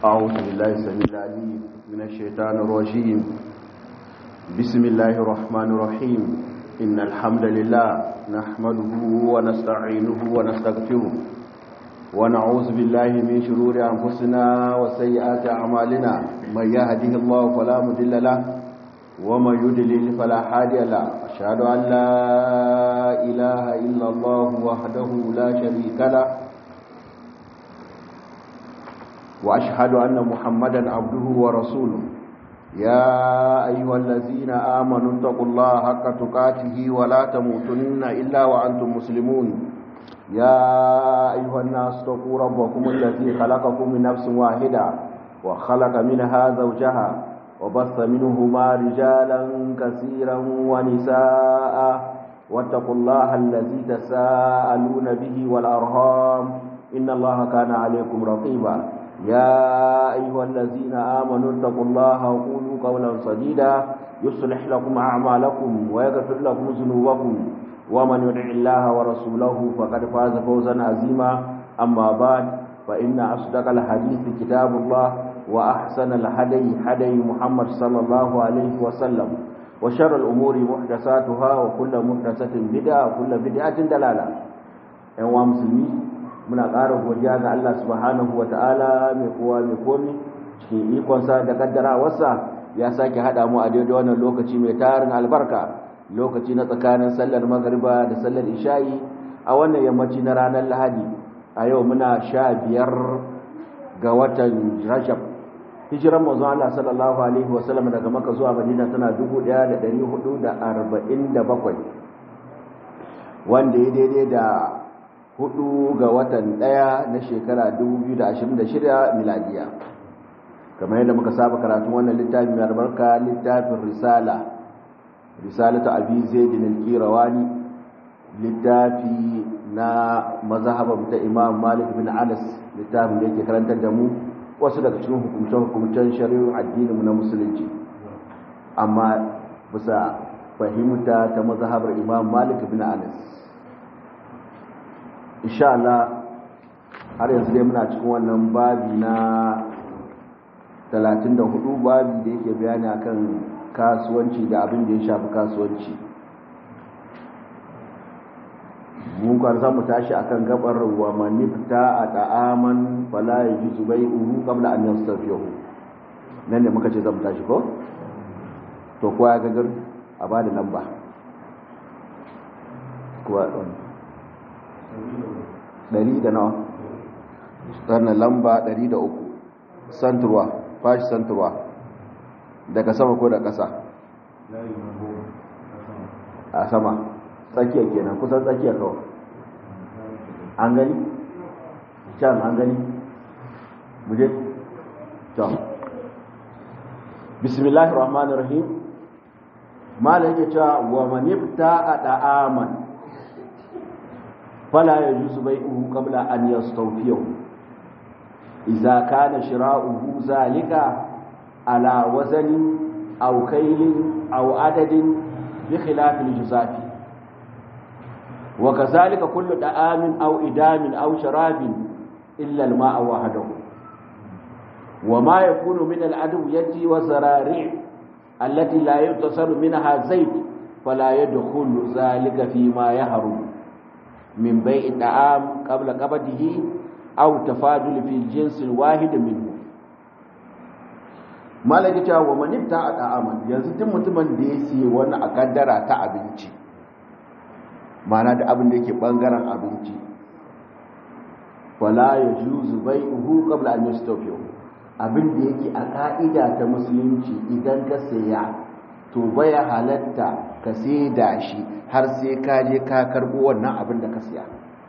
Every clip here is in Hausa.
أعوذ بالله السميع العليم من الشيطان الرجيم بسم الله الرحمن الرحيم إن الحمد لله نحمده ونستعينه ونستغفره ونعوذ بالله من شرور أنفسنا وسيئات أعمالنا من يهده الله فلا مضل له ومن يضلل فلا هادي له أشهد أن لا إله إلا الله وحده لا شريك له وأشهد أن محمدا عبده ورسوله يا أيها الذين آمنوا اتقوا الله حق تقاته ولا تموتن إلا وأنتم مسلمون يا أيها الناس اتقوا ربكم الذي خلقكم من نفس واحدة وخلق منها زوجها وبث منهما رجالا كثيرا ونساء واتقوا الله الذي تساءلون به والأرهام إن الله كان عليكم رقيبا يا أيها الذين آمنوا اتقوا الله وقولوا قولا سديدا يصلح لكم أعمالكم ويغفر لكم ذنوبكم ومن يطع الله ورسوله فقد فاز فوزا عظيما أما بعد فإن أصدق الحديث كتاب الله وأحسن الهدي هدي محمد صلى الله عليه وسلم وشر الأمور محدثاتها وكل محدثة بدعة وكل بدعة دلالة أيها المسلمين muna ƙara godiya ga Allah subhanahu wa ta'ala mai kowa mai komi cikin ikonsa da kaddarawarsa ya sake haɗa mu a daidai wannan lokaci mai tarin albarka lokaci na tsakanin sallar magariba da sallar isha'i a wannan yammaci na ranar lahadi a yau muna sha biyar ga watan rajab hijiran mazan Allah sallallahu alaihi wasallam daga maka zuwa madina tana 1447 wanda ya daidai da hudu ga watan daya na shekara 2026 miladiya kamar yadda muka saba karatun wannan littafin mai albarka littafin risala risalatu abi zaidin al-qirawani littafi na mazhaban ta imam malik bin anas littafin da yake karantar da mu wasu daga cikin hukumce-hukumcen shari'ar addinin mu na musulunci amma bisa fahimta ta mazhabar imam malik bin anas insha Allah har yanzu dai muna cikin wannan babi na 34 babi da yake bayani akan kasuwanci da abin da ya shafi kasuwanci mun kwan za mu tashi akan gabar wa manifta a ta'aman fala yajuzu bai'uhu qabla an yastafiyahu nan ne muka ce za mu tashi ko to kowa ya gagar a bada lamba kowa ɗari da nawa sannan lamba ɗari da uku santurwa fashi santurwa daga sama ko da ƙasa a sama tsakiya kenan kusan tsakiya kawai an gani can an gani muje can bismillahir rahmanir rahim malam yake cewa wa manifta a da'aman فلا يجوز بيعه قبل أن يستوفيه إذا كان شراؤه ذلك على وزن أو كيل أو عدد بخلاف الجزاف وكذلك كل دعام أو إدام أو شراب إلا الماء وحده وما يكون من الأدوية والزرارع التي لا يتصل منها زيت فلا يدخل ذلك فيما يهرم من بيع الطعام قبل قبضه أو تفاضل في الجنس الواحد منه malaki cewa wa manifta a ta'aman yanzu duk mutumin da ya siye wani a kaddara ta abinci mana da abin da yake bangaren abinci wala ya juzu bai uhu kabla an yastafiyo abin da yake a ka'ida ta musulunci idan ka saya to baya halatta ka sai da shi har sai ka je ka karbo wannan abin da ka siya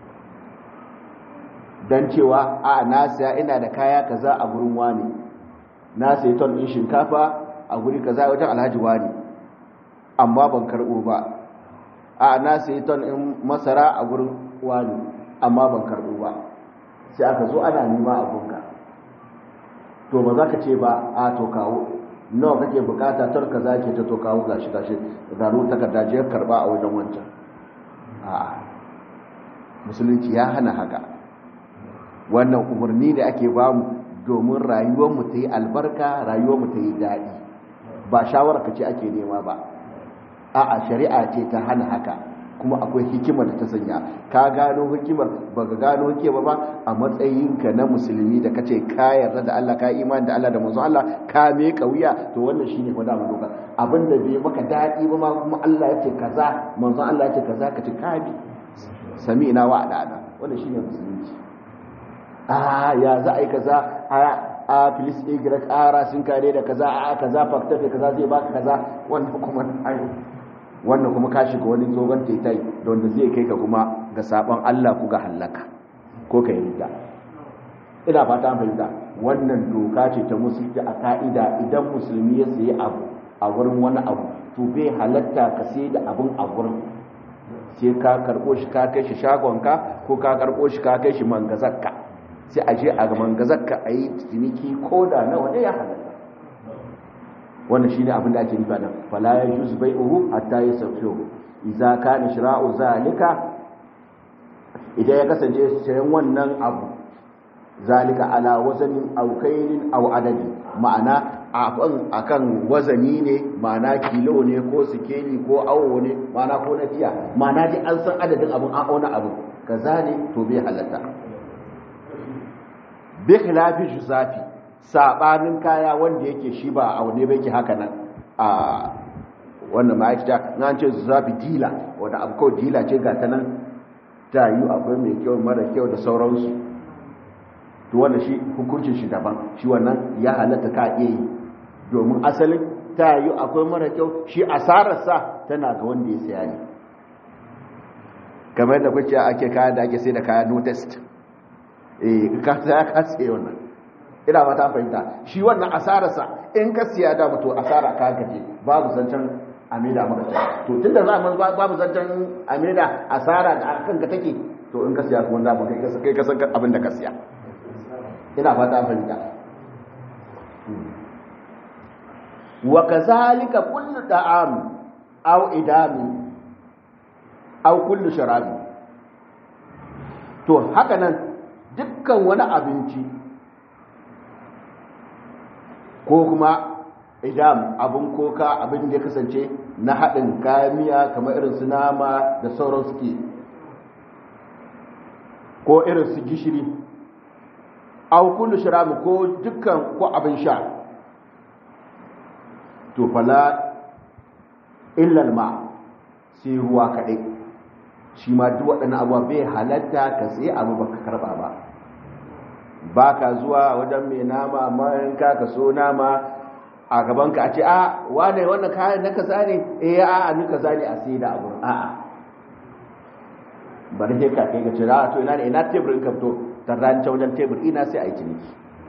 don cewa a na siya ina da kaya kaza a gurin wani na sai ton ɗin shinkafa a guri kaza wajen alhaji wani amma ban karbo ba a na sai ton ɗin masara a gurin wani amma ban karbo ba sai aka zo ana nema abunka to ba za ka ce ba a to kawo nawa kake bukata tar ka zake ta to kawo gashi gashi garo takarda je karba a wajen wancan a musulunci ya hana haka wannan umarni da ake bamu domin rayuwarmu ta yi albarka rayuwarmu ta yi daɗi ba shawarar ka ce ake nema ba a'a shari'a ce ta hana haka kuma akwai hikimar da ta sanya ka gano hikimar ba ka gano hikimar ba a matsayinka na musulmi da kace ka yarda da Allah ka imani da Allah da manzon Allah ka me kauya to wannan shine fa da mu doka abin da bai maka dadi ba ma kuma Allah ya ce kaza manzon Allah ya ce kaza ka ci ka bi sami'na wa adana wannan shine musulunci a ya za a yi kaza a a filis igira kara sun kare da kaza a kaza faktafe kaza zai baka kaza wannan kuma wannan kuma ka shiga wani tsogon taitai da wanda zai kai ka kuma ga sabon Allah ku ga hallaka ko ka yi ina fata an fahimta wannan doka ce ta musulunci a ka'ida idan musulmi ya sayi abu a wurin wani abu to bai halatta ka sai da abun a wurin sai ka karɓo shi ka kai shi shagonka ko ka karɓo shi ka kai shi mangazarka sai a je a ga mangazarka a yi ciniki ko da nawa ne ya halatta wannan shi ne abin da ake nufa nan fala ya juz bai'uhu hatta yasfihu idza kana shira'u zalika idan ya kasance sayan wannan abu zalika ala wazanin aw kaylin aw adadi ma'ana akan akan wazani ne ma'ana kilo ne ko sikeli ko awo ne ma'ana ko na tiya ma'ana dai an san adadin abun an auna abu kaza ne to bai halatta bi khilafi juzafi sabanin kaya wanda yake shi ba a wane bai ke haka nan a wannan ma'aikata na ce zafi dila wanda abu kawai dila ce ga ta nan ta yi akwai mai kyau mara kyau da sauransu to wannan shi hukuncin shi daban shi wannan ya halatta ka iya yi domin asalin ta yi akwai mara kyau shi asararsa tana ga wanda ya saya ne kamar da kwace ake kaya da ake sai da kaya no test eh ka saya ka tsaye wannan ina ba ta fahimta shi wannan asararsa in ka siya da mutu asara ka gaje babu zancen amida maka ta to tunda za mu babu zancen amida asara da kanka take to in ka siya kuma da kai ka kai ka san abin da ka siya ina fata fahimta wa kazalika kullu da'am aw idami aw kullu sharabi to haka nan dukkan wani abinci ko kuma idam abin koka abin da ya kasance na haɗin kayan miya kamar irin su nama da sauran suke ko irin su gishiri au kullu shirabi ko dukkan ko abin sha to fala illal ma sai ruwa kaɗai shi ma duk waɗannan abuwa bai halatta ka sai abu baka karɓa ba ba ka zuwa wajen mai nama mayanka ka so nama a gabanka a ce a wane wannan kayan na kaza ne eh a a ni kaza ne a sai da abu a a bari sai ka kai ga cira to ina ne ina teburin ka fito tarran ta wajen tebur ina sai a yi ciniki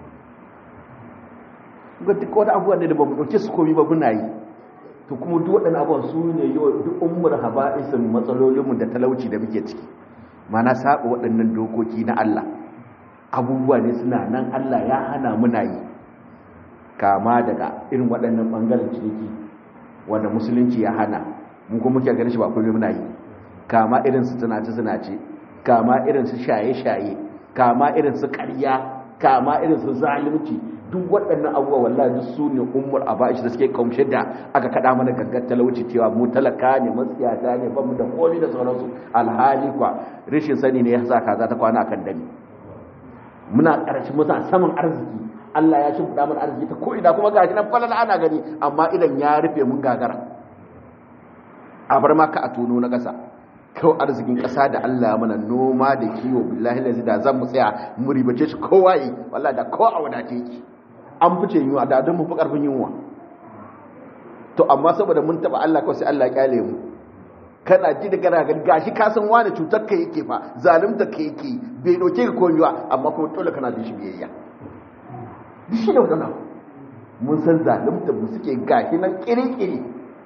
ga duk wani abubuwan ne da ba mu ɗauke su komi ba muna yi to kuma duk waɗannan abubuwan su ne yau duk ummar haba'isin matsalolinmu da talauci da muke ciki mana saba waɗannan dokoki na Allah abubuwa ne suna nan Allah ya hana muna yi kama daga irin waɗannan ɓangaren ciniki wanda musulunci ya hana mun kuma muke ganin shi ba kullum muna yi kama irin su tunace-tunace kama irin su shaye-shaye kama irin su ƙarya kama irin su zalunci duk waɗannan abubuwa wallahi duk su ne ummul aba'ish da suke kaumshe da aka kada mana gangar talauci cewa mu talaka ne matsiyata ne ba mu da komai da sauransu alhali kwa rashin sani ne ya sa kaza ta kwana akan dani muna ƙarshen muna saman arziki Allah ya shi mana arziki ta ko'ina kuma gashi nan falala ana gani amma idan ya rufe mun gagara a bar maka a tono na ƙasa kawai arzikin ƙasa da Allah ya mana noma da kiwo billahi lazi da zan mu tsaya mu ribace shi kowa yi wallahi da kowa a wadace yake an fice yunwa da don mu fi ƙarfin yunwa to amma saboda mun taɓa Allah kawai sai Allah ya kyale mu kana ji da gara gani gashi ka san wani cutar ka yake fa zalunta ka yake bai doke ka komiwa amma kuma dole kana da shi biyayya duk shi ne wannan mun san zalunta mu suke gashi nan kiri-kiri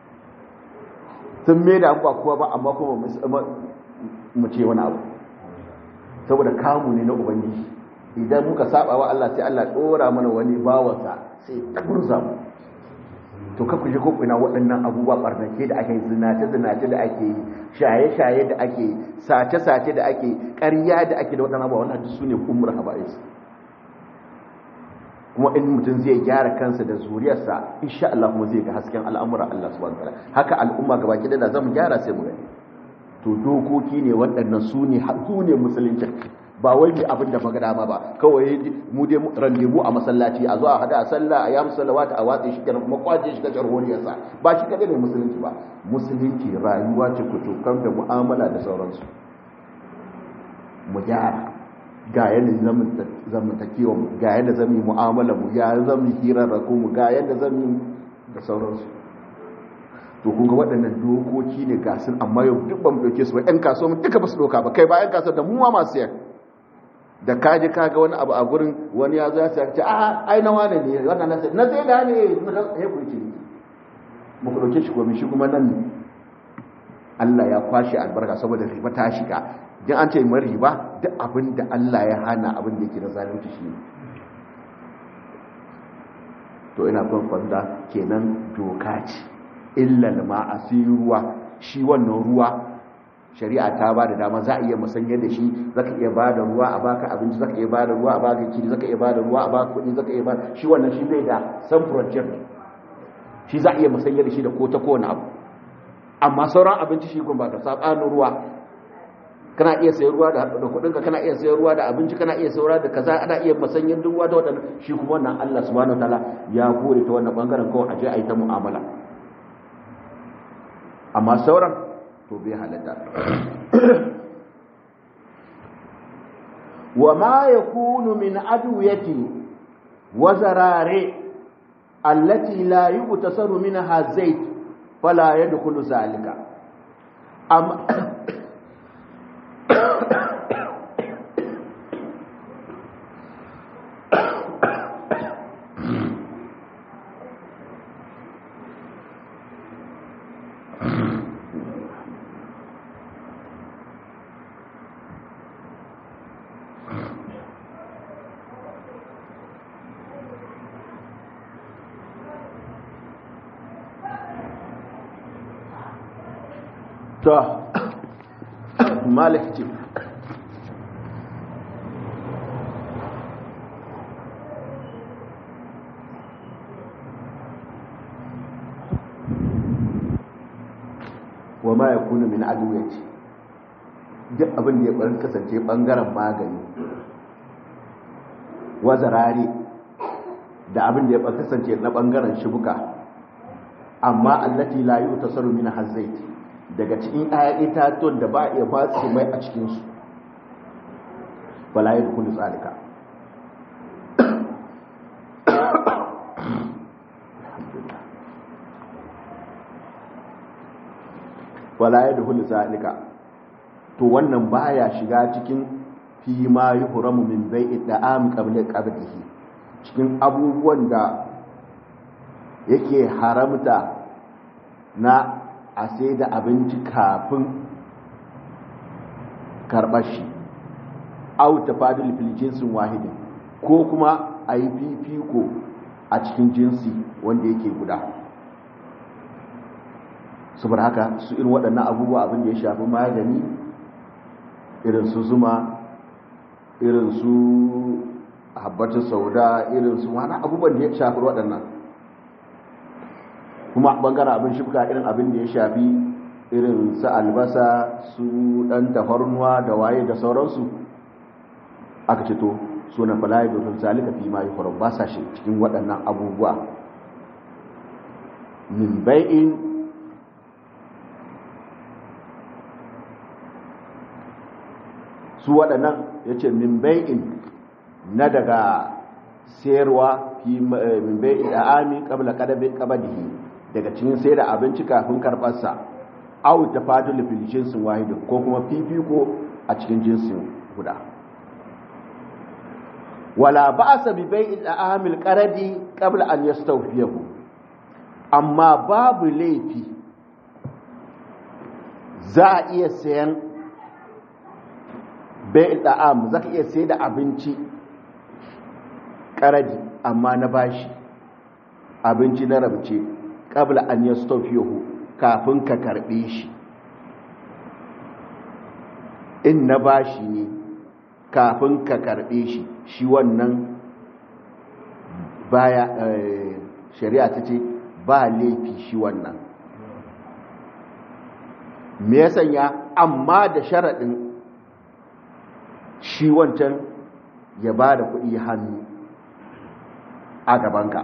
sun mai da abuwa kowa ba amma kuma mu ce wani abu saboda kamu ne na ubangiji idan muka saba wa Allah sai Allah dora mana wani bawansa sai ta gurza mu to ka kuje ko ina waɗannan abubuwa barnake da ake zinace zinace da ake yi shaye shaye da ake yi sace sace da ake ƙarya da ake da waɗannan abubuwa wannan duk sune ummul haba'is kuma in mutum zai gyara kansa da zuriyarsa insha Allah kuma zai ga hasken al'amura Allah subhanahu wataala haka al'umma gaba ki da zamu gyara sai mu gani to dokoki ne waɗannan su ne su ne musulunci ba wai ne abin da magana ma ba kawai mu dai randebu a masallaci a zo a hada a sallah a yamu salawata a watsa shi kenan kuma kwaje shi ga jarhoriyarsa ba shi kadai ne musulunci ba musulunci rayuwa ce kutukan da mu'amala da sauransu mu gyara ga yadda zamantakewa mu ga yadda zami mu'amala mu ga yadda zami hirarraku mu ga yadda zami da sauransu to kun ga waɗannan dokoki ne ga sun amma yau duk ba mu ɗauke su ba ƴan kasuwa mu duka ba su ɗauka ba kai ba ƴan kasuwa da mu ma masu yan da ka je ka ga wani abu a gurin wani ya zo ya ce a ai na wane ne wannan na sai na sai da ne ya ku ce mu ku ɗauke shi ko shi kuma nan Allah ya kwashe albarka saboda riba ta shiga dan an ce mai riba duk abin da Allah ya hana abin da yake na zalunci shi to ina son kwanda kenan doka ce illal ma ruwa shi wannan ruwa shari'a ta ba da dama za a iya musanya da shi zaka iya ba da ruwa a baka abinci zaka iya ba da ruwa a baka kiri zaka iya ba da ruwa a baka kuɗi zaka iya ba shi wannan shi bai da san project shi za a iya musanya da shi da ko ta kowane abu amma sauran abinci shi kuma ba da sabanin ruwa kana iya sayar ruwa da kuɗinka kana iya sayar ruwa da abinci kana iya sayar da kaza ana iya musanyen duk ruwa da waɗannan shi kuma wannan Allah subhanahu wataala ya kore ta wannan bangaren kawai aje a yi ta mu'amala amma sauran to bai halatta wa ma yakunu min adwiyati wa zarare allati la yutasaru minha zait fala yadkhulu zalika amma to malik ce wa ma ya kuna min aduwaci duk abin da ya ɓarin kasance ɓangaren magani wazarare da abin da ya kasance na ɓangaren shibuka amma allati la yi ta saru min hazzaiti daga cikin ɗaya itatuwan da ba a iya ba su mai a cikinsu wala ya dukulu tsalika wala ya dukulu tsalika to wannan baya shiga cikin fi ma yi huramu min bai da'am qabla qabdihi cikin abubuwan da yake haramta na a sai da abinci kafin karɓar shi auta fadil fil jinsin wahidin ko kuma a yi fifiko a cikin jinsi wanda yake guda saboda haka su irin waɗannan abubuwa abin da ya shafi magani irin su zuma irin su habbatin sauda irin su wani abubuwan da ya shafi waɗannan kuma bangaren abin shifka irin abin da ya shafi irin su albasa su dan tafarnuwa da waye da sauransu aka ce to suna falaye domin zalika fi ma yufaru ba sa shi cikin waɗannan abubuwa min bai'in su waɗannan ya ce min bai'in na daga sayarwa fi min bai'in da ami kabla kabadihi daga cikin sai da abinci kafin karɓarsa au ta fadul fil jinsin wahid ko kuma fifiko a cikin jinsin guda wala ba'sa bi bai'il amil qaradi qabla an yastawfiyahu amma babu laifi za a iya sayan bai'il da'am zaka iya sayar da abinci qaradi amma na bashi abinci na rabce qabla an yastawfiyahu kafin ka karbe shi in na bashi ne kafin ka karbe shi shi wannan baya shari'a ta ce ba laifi shi wannan me ya sanya amma da sharaɗin shi wancan ya ba da kuɗi hannu a gabanka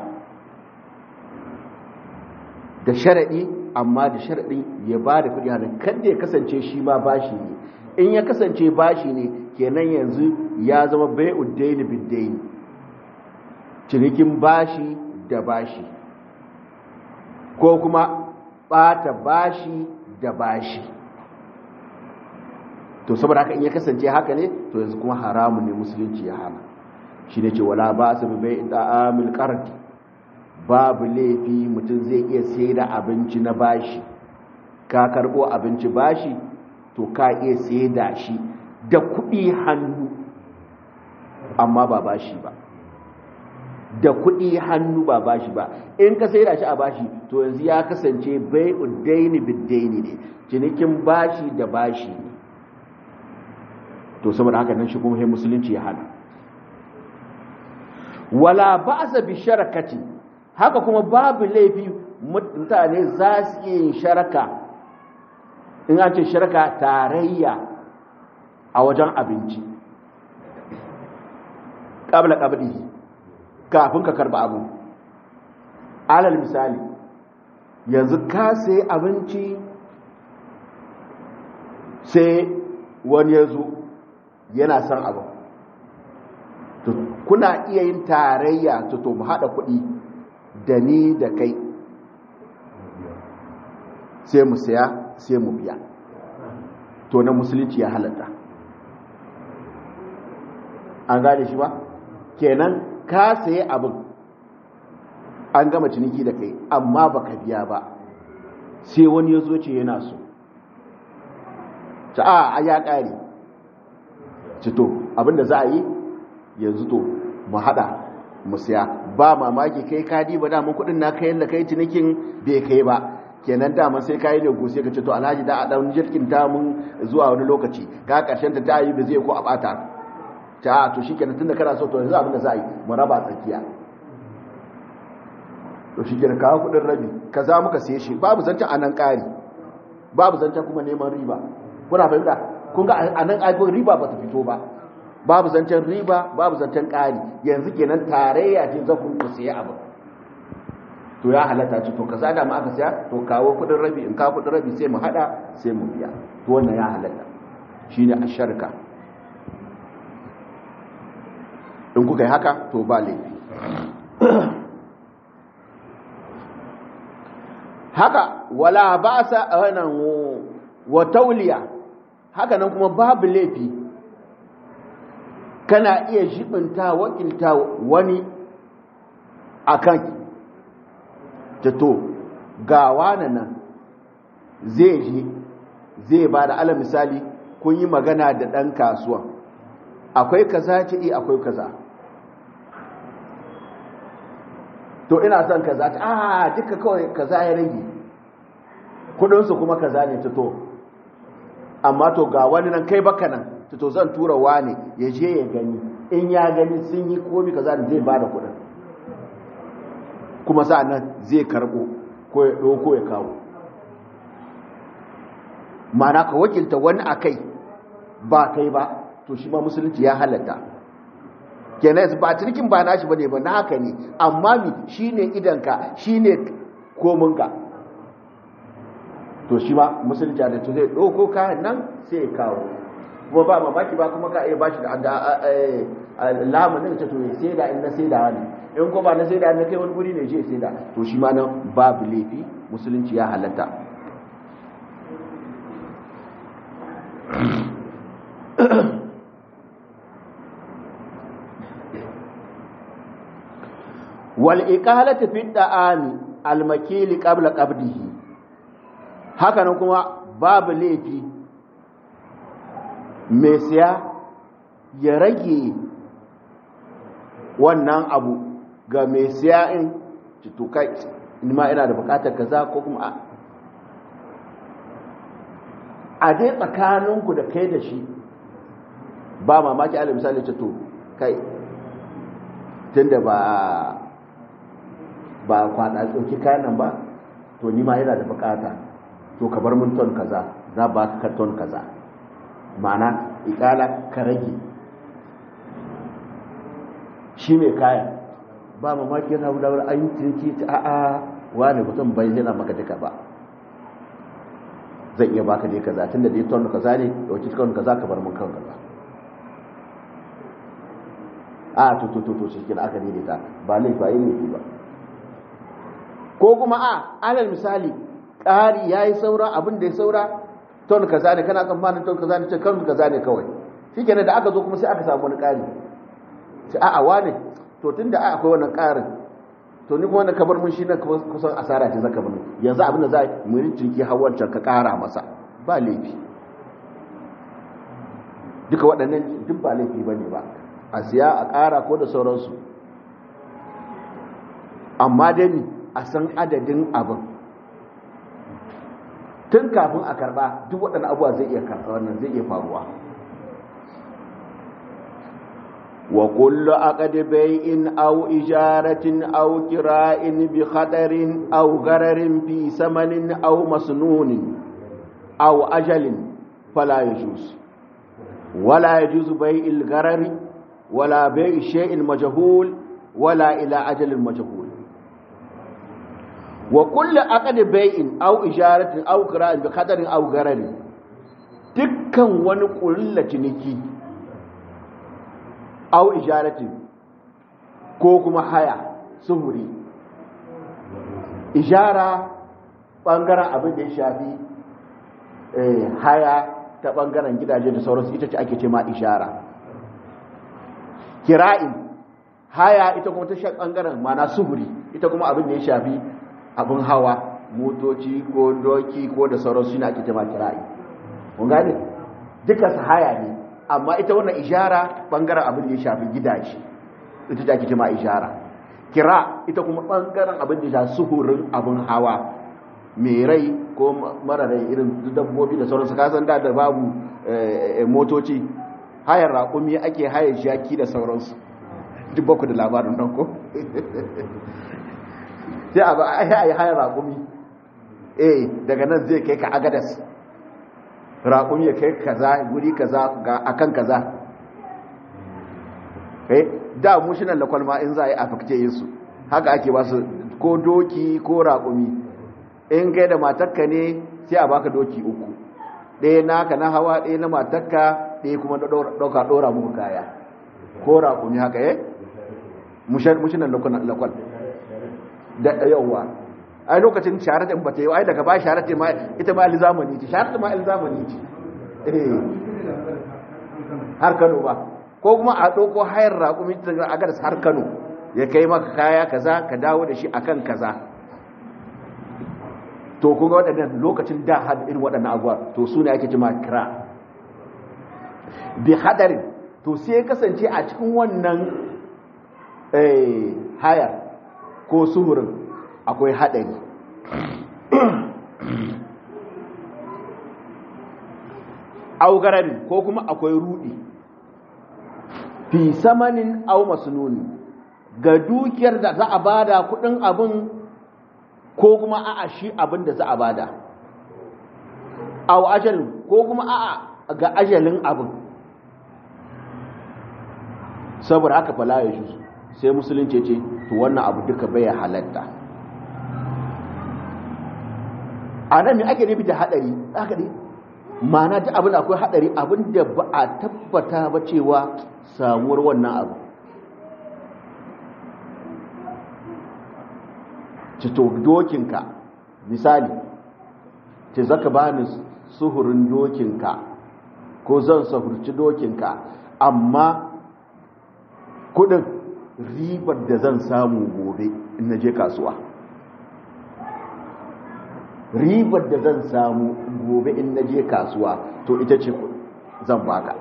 da sharaɗi amma da sharaɗin ya ba da kuɗi hannu kada ya kasance shi ma bashi ne in ya kasance bashi ne kenan yanzu ya zama bai uddaini biddaini cinikin bashi da bashi ko kuma ɓata bashi da bashi to saboda haka in ya kasance haka ne to yanzu kuma haramun ne musulunci ya hana shi ne ce wala ba su bai da amil karti babu laifi mutum zai iya sai da abinci na bashi ka karbo abinci bashi to ka iya sai da shi da kuɗi hannu amma ba bashi ba da kuɗi hannu ba bashi ba in ka sai da shi a bashi to yanzu ya kasance bai uddaini biddaini ne cinikin bashi da bashi ne to saboda haka nan shi kuma sai musulunci ya hana wala ba'sa bi sharakati haka kuma babu laifi mutane za su iya yin sharaka in an ce sharaka tarayya a wajen abinci qabla qabdi kafin ka karba abu alal misali yanzu ka sai abinci sai wani ya zo yana son abu kuna iya yin tarayya to mu haɗa kuɗi da ni da kai sai mu saya sai mu biya to na musulunci ya halatta an gane shi ba kenan ka saye abin an gama ciniki da kai amma baka biya ba sai wani ya zo ce yana so ta a ya ƙare cito abinda za a yi yanzu to mu hada mu siya ba mamaki kai kadi ba damun kudin na kayan da kai cinikin bai kai ba kenan dama sai kayi ne go sai ka ce to alhaji da a dan jirkin ta mun zuwa wani lokaci ka karshen ta ta yi ba zai ko a bata ta to shikenan tunda kana so to yanzu abinda za a yi mu raba tsakiya to shikenan kawo kudin rabi kaza muka siye shi babu zancen anan kari babu zancen kuma neman riba kuna fahimta kun ga anan aibin riba ba ta fito ba babu zancen riba babu zancen ƙari yanzu kenan tarayya ce za ku siya abu to ya halatta ce to kaza da ma aka siya to kawo kudin rabi in kawo kudin rabi sai mu hada sai mu biya to wannan ya halatta shine asharka in kuka yi haka to ba laifi haka wala ba sa wannan wa tauliya haka nan kuma babu laifi kana iya jibinta wakilta wani akan to ga wani nan zai ji zai ba da ala misali kun yi magana da ɗan kasuwa akwai kaza ce iya akwai kaza to ina son kaza ta a duka kawai kaza ya rage kudinsu kuma kaza ne ta to amma to ga wani nan kai baka nan to zan tura wani ya je ya gani in ya gani sun yi komi kaza da zai ba da kudin kuma nan zai karbo ko ya ɗauko ya kawo mana ka wakilta wani a kai ba kai ba to shi ma musulunci ya halatta kenan ba cirkin ba nashi bane ba naka ne amma mi shine idanka shine kominka to shi ma musulunci da to zai ɗauko kayan nan sai ya kawo kuma ba mamaki ba kuma ka iya bashi da lamunin ta to ya sai da in na sai da wani in ko ba na sai da na kai wani guri ne je sai da to shi ma nan babu laifi musulunci ya halatta wal iqalatu fi da'ami al makili qabla qabdihi haka nan kuma babu laifi mai siya ya rage wannan abu ga mai siya in citukai ma ina da bukatar kaza ko kuma a dai tsakaninku da kai da shi ba mamaki ala misali ce to kai tunda ba ba kwana tsoki kayan ba to ni ma yana da bukata to ka bar mun ton kaza za ba ka ton kaza ma'ana ikala ka rage shi mai kayan ba mamaki yana wulawar an yi ciniki ta a'a wani mutum bai yana maka duka ba zan iya baka dai kaza tunda dai ton kaza ne dauki ton kaza ka bar mun kan kaza a to to to to shi kina aka daidaita ba laifi ba yin ba ko kuma a alal misali ƙari yayi saura abin da ya saura ton kaza ne kana tsammanin ton kaza ne ce kan kaza ne kawai shikenan da aka zo kuma sai aka samu wani ƙari sai a'a wane to tunda a akwai wannan ƙarin to ni kuma wannan kabar mun shi na kusan asara ce zaka bani yanzu abin da za mu yi cinki hawancan ka ƙara masa ba laifi duka waɗannan duk ba laifi bane ba a siya a ƙara ko da sauransu amma dai ni a san adadin abin tun kafin a karɓa duk waɗannan abuwa zai iya karɓa wannan zai iya faruwa wa kullu aqdi bay'in aw ijaratin aw kira'in bi khatarin aw gararin fi samanin aw masnunin aw ajalin fala yajuz wala yajuz bay'il garari wala bay'i shay'in majhul wala ila ajalin majhul wa kullu aqdi bay'in aw ijaratin aw kira'in bi khatarin aw gararin dukkan wani kullu ciniki au ijaratin ko kuma haya suhuri ijara bangaren abin da ya shafi haya ta bangaren gidaje da sauransu ita ce ake ce ma ijara kira'in haya ita kuma ta shafi bangaren mana suhuri ita kuma abin da ya shafi abin hawa motoci ko doki ko da sauransu shi ake ce ma kira'i kun gane duka su haya ne amma ita wannan ishara bangaren abin da ya shafi gidaje ita ta ake ma ishara kira ita kuma bangaren abin da ya shafi suhurin abin hawa mai rai ko mara rai irin dabbobi da sauransu kasan da da babu motoci hayar raƙumi ake hayar shaki da sauransu duk baku da labarin nan ko sai a ba a yi hayar raƙumi eh daga nan zai kai ka agadas raƙun ya kai kaza guri kaza ga akan kaza eh da mu shi nan lakwal ma in za a yi a fakce yin su haka ake ba su ko doki ko raƙumi in kai da matakka ne sai a baka doki uku ɗaya naka na hawa ɗaya na matakka ɗaya kuma ɗauka ɗora muku kaya ko raƙumi haka eh mushi nan lakwal da yawwa ai lokacin sharatin ba ta yi ai daga ba sharatin ma ita ma zamani ce sharatin ma zamani ce eh har Kano ba ko kuma a ɗauko hayar raƙumi daga agadas har Kano ya kai maka kaya kaza ka dawo da shi akan kaza to kun ga waɗannan lokacin da had irin waɗannan abuwa to su ne ake cima kira bi hadarin to sai kasance a cikin wannan hayar ko suhurin akwai haɗari augarari ko kuma akwai rudi fi samanin au masnuni ga dukiyar da za a bada kudin abin ko kuma a'a shi abin da za a bada au ajalin ko kuma a'a ga ajalin abin saboda haka fala ya shi sai musulunci ce to wannan abu duka bai halatta a nan ne ake nufi da haɗari aka ne mana ta abin akwai haɗari abin da ba a tabbata ba cewa samuwar wannan abu cito dokinka misali ce zaka bani suhurin dokinka ko zan sahurci dokinka amma kudin ribar da zan samu gobe in na je kasuwa ribar da zan samu gobe in na je kasuwa to ita ce zan baka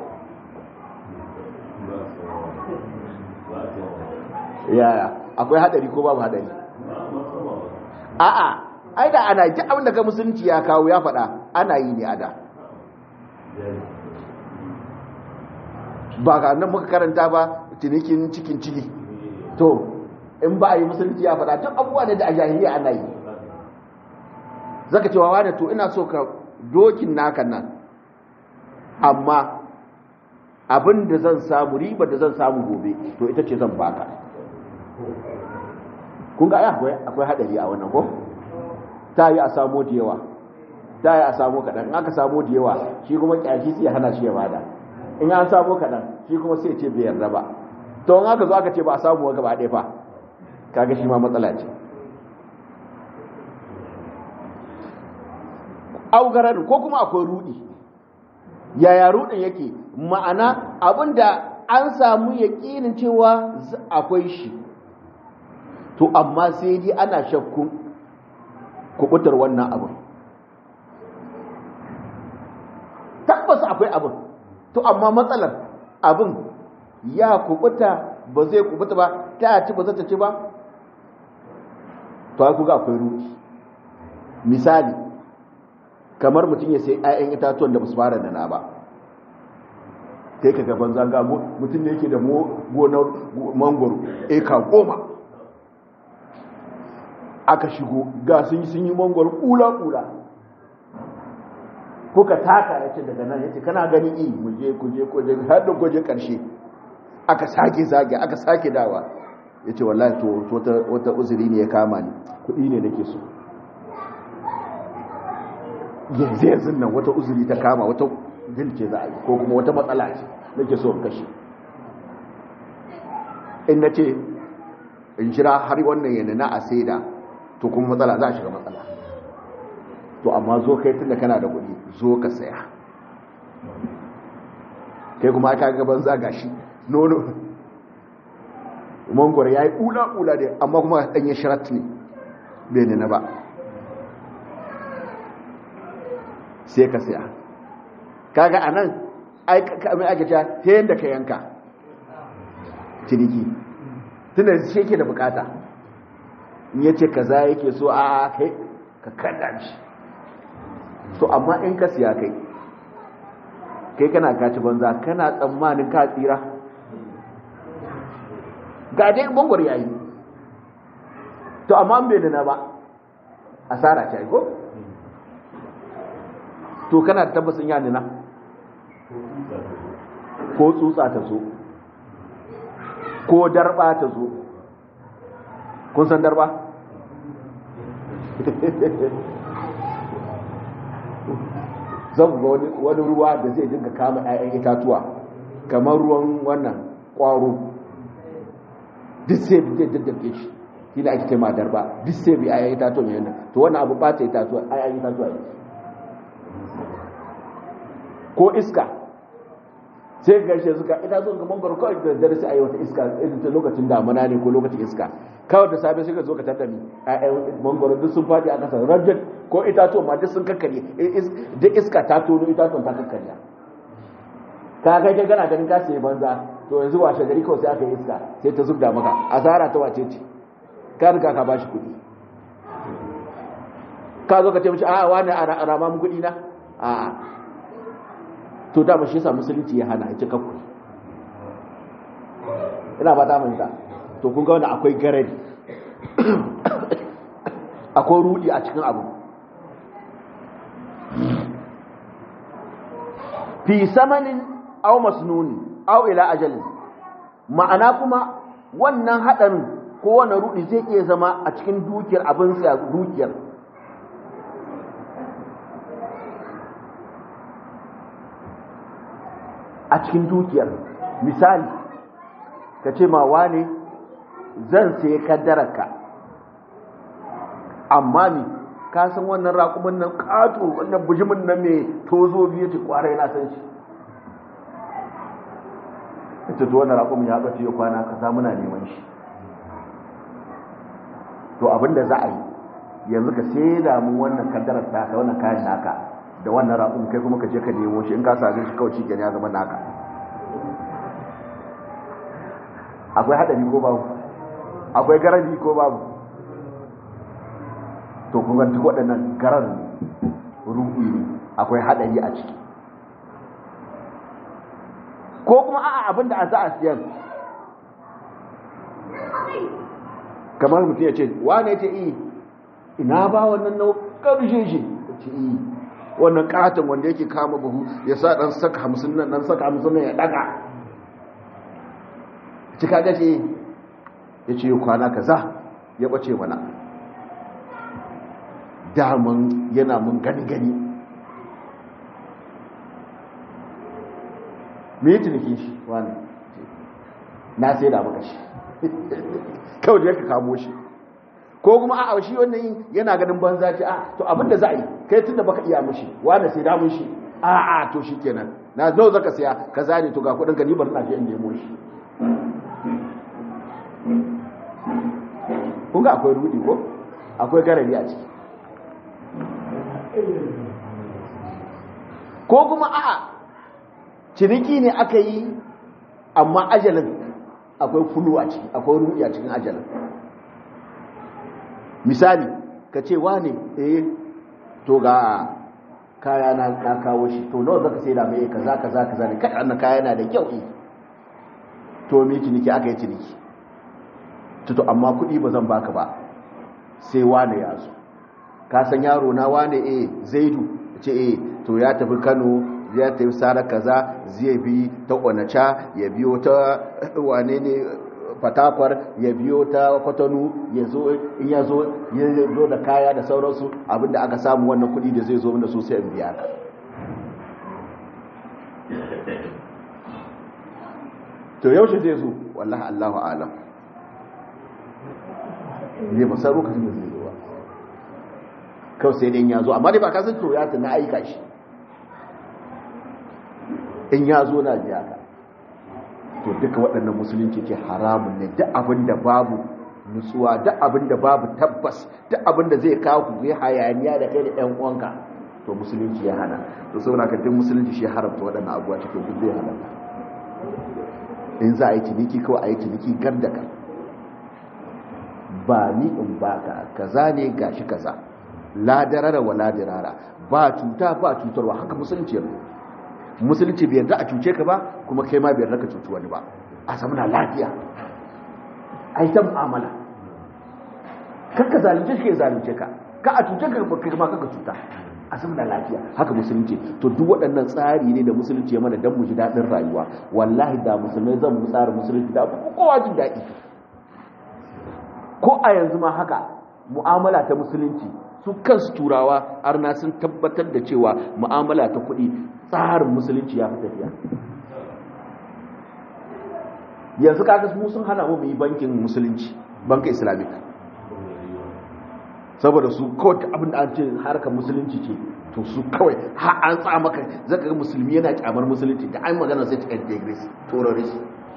yaya akwai hadari ko babu hadari a'a ai da ana ji abin da ka musulunci ya kawo ya faɗa ana yi ne a da ba ga nan muka karanta ba cinikin cikin ciki to in ba a yi musulunci ya faɗa duk abubuwa ne da a jahiliya ana yi zaka cewa wani to ina so ka dokin naka nan amma abin da zan samu riba da zan samu gobe to ita ce zan baka kun ga akwai akwai hadari a wannan ko ta yi a samo da yawa ta yi a samo kaɗan in aka samo da yawa shi kuma ƙyashi sai hana shi ya bada in an samo kaɗan shi kuma sai ce bai yarda ba to in aka zo aka ce ba a samu gaba ɗaya fa kaga shi ma matsala ce augarar ko kuma akwai rudi yaya rudin yake ma'ana abinda an samu yaƙinin cewa akwai shi to amma sai dai ana shakkun kubutar wannan abin tabbas akwai abin to amma matsalar abin ya kubuta ba zai kubuta ba ta ci ba za ta ci ba to ai kuga akwai rudi misali kamar mutum ya sai 'ya'yan itatuwan da ba su fara nana ba kai ka gaban zanga mutum ne yake da gonar mangoro eka goma aka shigo ga sun yi sun yi mangoro kula-kula kuka taka ya ce daga nan ya ce kana gani i muje kuje kuje har da kuje karshe aka sake zage aka sake dawa ya ce wallahi to wata uzuri ne ya kama ni kudi ne nake so yanzu yanzu nan wata uzuri ta kama wata dilce za a yi ko kuma wata matsala ce nake so kashe in na ce in shira har wannan yana na a saida to kuma matsala za a shiga matsala to amma zo kai tunda kana da kuɗi zo ka saya kai kuma aka gaban zaga shi nono mangwar ya yi ƙula-ƙula ne amma kuma ɗanye shirat ne bai ne na ba sai ka saya kaga a nan mai ake cewa ta yadda ka yanka ciniki tunda shi yake da bukata in ya ce kaza yake so a kai ka kada shi to amma in ka siya kai kai kana kaci banza kana tsammanin ka tsira ga dai bangwar yayi to amma an bai da na ba asara ce ko to kana da tabbasin ya nuna ko tsutsa ta zo ko darba ta zo kun san darba zan ga wani ruwa da zai dinga kama 'ya'yan itatuwa kamar ruwan wannan ƙwaro duk sai zai daddake shi shi da ake tema darba duk sai bi 'ya'yan itatuwa mai yana to wannan abu ɓata itatuwa 'ya'yan itatuwa ne ko iska sai ga shi suka ina zo ga mangoro kawai da dare sai a yi wata iska irin ta lokacin damana ne ko lokacin iska kawai da safe sai ka zo ka tattami ƴaƴan mangoro duk sun faɗi a ƙasa rajin ko itatuwa ma duk sun kakkare duk iska ta tono itatuwan ta kakkarya ka kai kai kana ganin ka sai banza to yanzu washe gari kawai sai aka yi iska sai ta zubda maka asara ta wace ce ka riga ka bashi kuɗi ka zo ka ce mishi a'a wani a rama mu kuɗi na a'a to dama shi yasa musulunci ya hana ya ce kakku ina ba ta manta to kun ga wanda akwai garari akwai rudi a cikin abu fi samanin aw masnuni aw ila ajalin ma'ana kuma wannan hadarin ko wannan rudi zai iya zama a cikin dukiyar abin sa dukiyar a cikin dukiyar misali ka ce ma wane zan sai kaddararka amma ni ka san wannan raƙumin nan ƙato wannan bujimin nan mai tozo biyu ce kwarai na san shi ita to wannan raƙumin ya ɓace ya kwana ka sa muna neman shi to abinda za a yi yanzu ka sai da mu wannan kaddarar ta wannan kayan naka da wannan raƙun kai kuma ka je ka nemo shi in ka same shi kawai shi ya zama naka akwai haɗari ko babu akwai garabi ko babu to kuma duk waɗannan garar ruɗi ne akwai haɗari a ciki ko kuma a'a abin da a za a siyan kamar mutum ya ce wane ya ce iya ina ba wannan na ƙarshe shi ya ce iya wannan katon wanda yake kama buhu ya sa ɗan saka hamsin nan ɗan saka hamsin nan ya ɗaga cika ga ce ya ce kwana kaza ya ɓace mana daman yana mun gani-gani me tunikin shi wani na sai da maka shi kawai da yaka kamo shi ko kuma a shi wannan yana ganin banza ce a to abinda za a yi kai tun da baka iya mushi wani sai da mushi a a to shi kenan na zo zaka saya ka zane to ga kudin ka ni bari na je in nemo shi kun ga akwai rudi ko akwai garari a ciki ko kuma a'a ciniki ne aka yi amma ajalin akwai fulu a ciki akwai rudi a cikin ajalin misali ka ce wane eh to ga kaya na na kawo shi to nawa zaka sai da mai kaza kaza kaza ne kai annan kaya na da kyau eh to me ciniki aka yi ciniki to amma kuɗi ba zan baka ba sai wane ya zo ka san yaro na wane eh zaidu ce eh to ya tafi kano ya tafi sara kaza zai bi ta onacha ya biyo ta wane ne fatakwar ya biyo ta kwatanu ya zo in ya zo ya zo da kaya da sauransu abinda aka samu wannan kuɗi da zai zo da su sai in biya ka to yaushe zai zo wallahi Allahu alam ne ba san lokacin da zai zo ba kawai sai dai ya zo amma dai ba ka san to ya tana aika shi in ya zo na biya ka to duka waɗannan musulunci ke haramun ne duk abin da babu nutsuwa duk abin da babu tabbas duk abin da zai kawo ku yi hayaniya da kai da ɗan uwanka to musulunci ya hana to saboda ka duk musulunci shi haramta waɗannan abubuwa cikin duk zai hana in za a yi ciniki kawai a yi ciniki gar da kan ba ni in baka kaza ne gashi kaza la darara wa la dirara ba cuta ba cutarwa haka musulunci ya musulunci bai yarda a cuce ka ba kuma kai ma bai yarda ka cuci wani ba a samu na lafiya a yi ta mu'amala kakka zalunce shi ya zalunce ka ka a cuce ka ba kai ma kaka cuta a samu na lafiya haka musulunci to duk waɗannan tsari ne da musulunci ya mana don mu ji daɗin rayuwa wallahi da musulmai zan mu tsara musulunci da kowa jin daɗi ko a yanzu ma haka mu'amala ta musulunci su kansu turawa arna sun tabbatar da cewa mu'amala ta kuɗi tsarin musulunci ya fi tafiya yanzu kaga mu sun hana mu yi bankin musulunci banka islamic saboda su kawai abin da an ce harkar musulunci ce to su kawai ha an tsa maka zaka ga musulmi yana kyamar musulunci da an magana sai ta integrate terrorist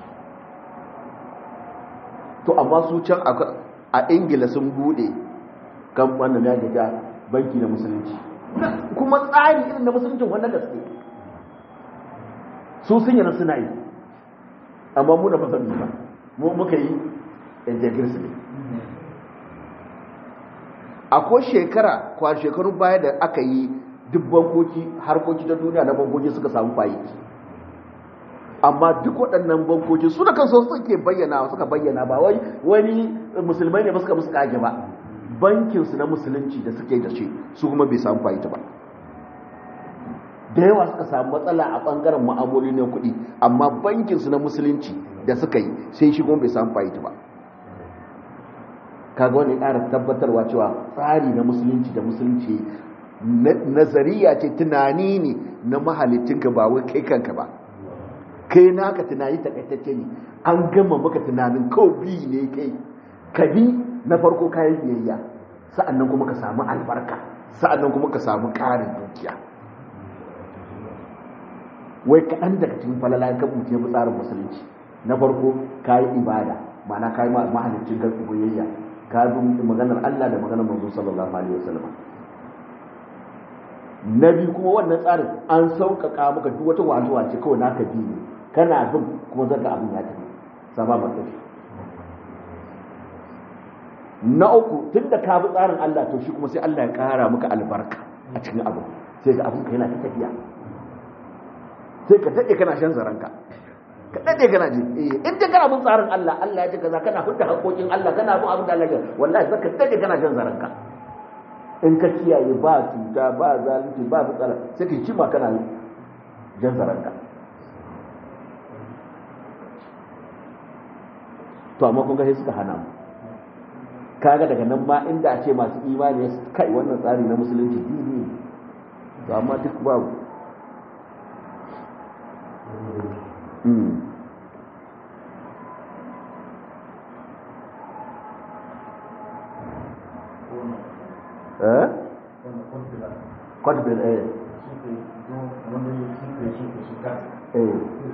to amma su can a ingila sun bude kan wannan ya ga banki na musulunci kuma tsari irin na musuluncin wannan gaske su sun yana suna yi amma mu da fasar ba mu muka yi integrity ne akwai shekara kwa shekarun baya da aka yi duk bankoki harkoki ta duniya na bankoki suka samu fayi amma duk waɗannan bankoki su da kansu suke bayyana suka bayyana ba wai wani musulmai ne ba suka musu kage ba bankinsu na musulunci da suke da shi su kuma bai samu fayi ta ba da yawa suka samu matsala a ɓangaren ma'amoli na kuɗi amma bankinsu na musulunci da suka yi sai shi kuma bai samu fayi ta ba kaga wani ƙara tabbatarwa cewa tsari na musulunci da musulunci nazariya ce tunani ne na mahalittinka ba wai kai kanka ba kai naka tunani takaitacce ne an gama maka tunanin kawai bi ne kai ka bi na farko kayan biyayya sa'annan kuma ka samu albarka sa'annan kuma ka samu ƙarin dukiya wai kaɗan daga cikin falala ka buce mu tsarin musulunci na farko kayi ibada ma'ana kayi mahalicin ka biyayya ka bi maganar Allah da maganar manzo sallallahu alaihi wasallam na biyu kuma wannan tsarin an sauƙaƙa maka duk wata wazuwa ce kawai naka bi ne kana bin kuma zaka abin ya tafi sama matsayi na uku tun da ka bi tsarin Allah to shi kuma sai Allah ya ƙara maka albarka a cikin abu sai ga abin ka yana ta tafiya sai ka daɗe kana shan zaranka ka dade kana ji eh in dai kana bin tsarin Allah Allah ya ce kaza kana hudda haƙoƙin Allah kana bin abin da Allah ya wallahi zaka dade kana jan zaranka in ka kiyaye ba cuta ba zalunci ba matsala sai ka kima kana jan zaranka to amma kun ga sai suka hana mu kaga daga nan ma inda a ce masu imani su kai wannan tsari na musulunci dini to amma duk babu eh kwadbil eh eh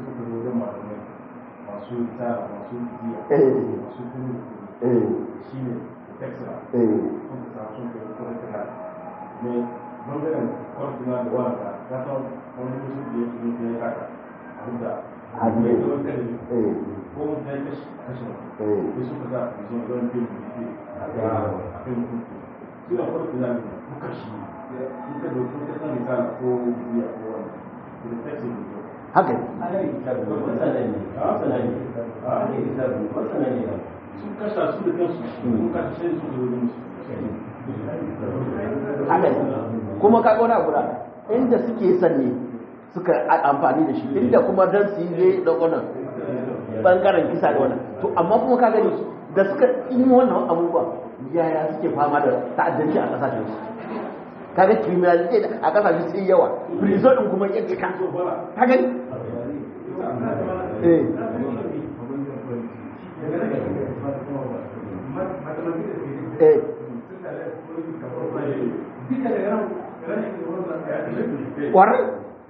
masu tara masu biya eh masu kuru eh shi ne texra eh kuma ta sun kai kwartina ne bangaren kwartina da wata ta san wani musu da ya fi ne ya kaka a huda Hadi. mai da wani kare eh ko mun ta yi kashi kashi eh ne suka sa a zuwa don bin bibi a ga a kan kuku suna kwartina ne kuka shi in ka dauki ka san misali ko biya ko wani da texra ne haka ne sun kasa su da kansu sun kasa sai su da wurin haka ne kuma ka wani abu da inda suke son ne suka a- amfani da shi inda kuma dan su yi zai da wannan bangaren kisa da wannan to amma kuma ka gani da suka yi wannan abubuwa yaya suke fama da ta'addanci a kasashen su kaga criminality a kasashen sun yawa prison din kuma ya cika ka gani eh eh kwarai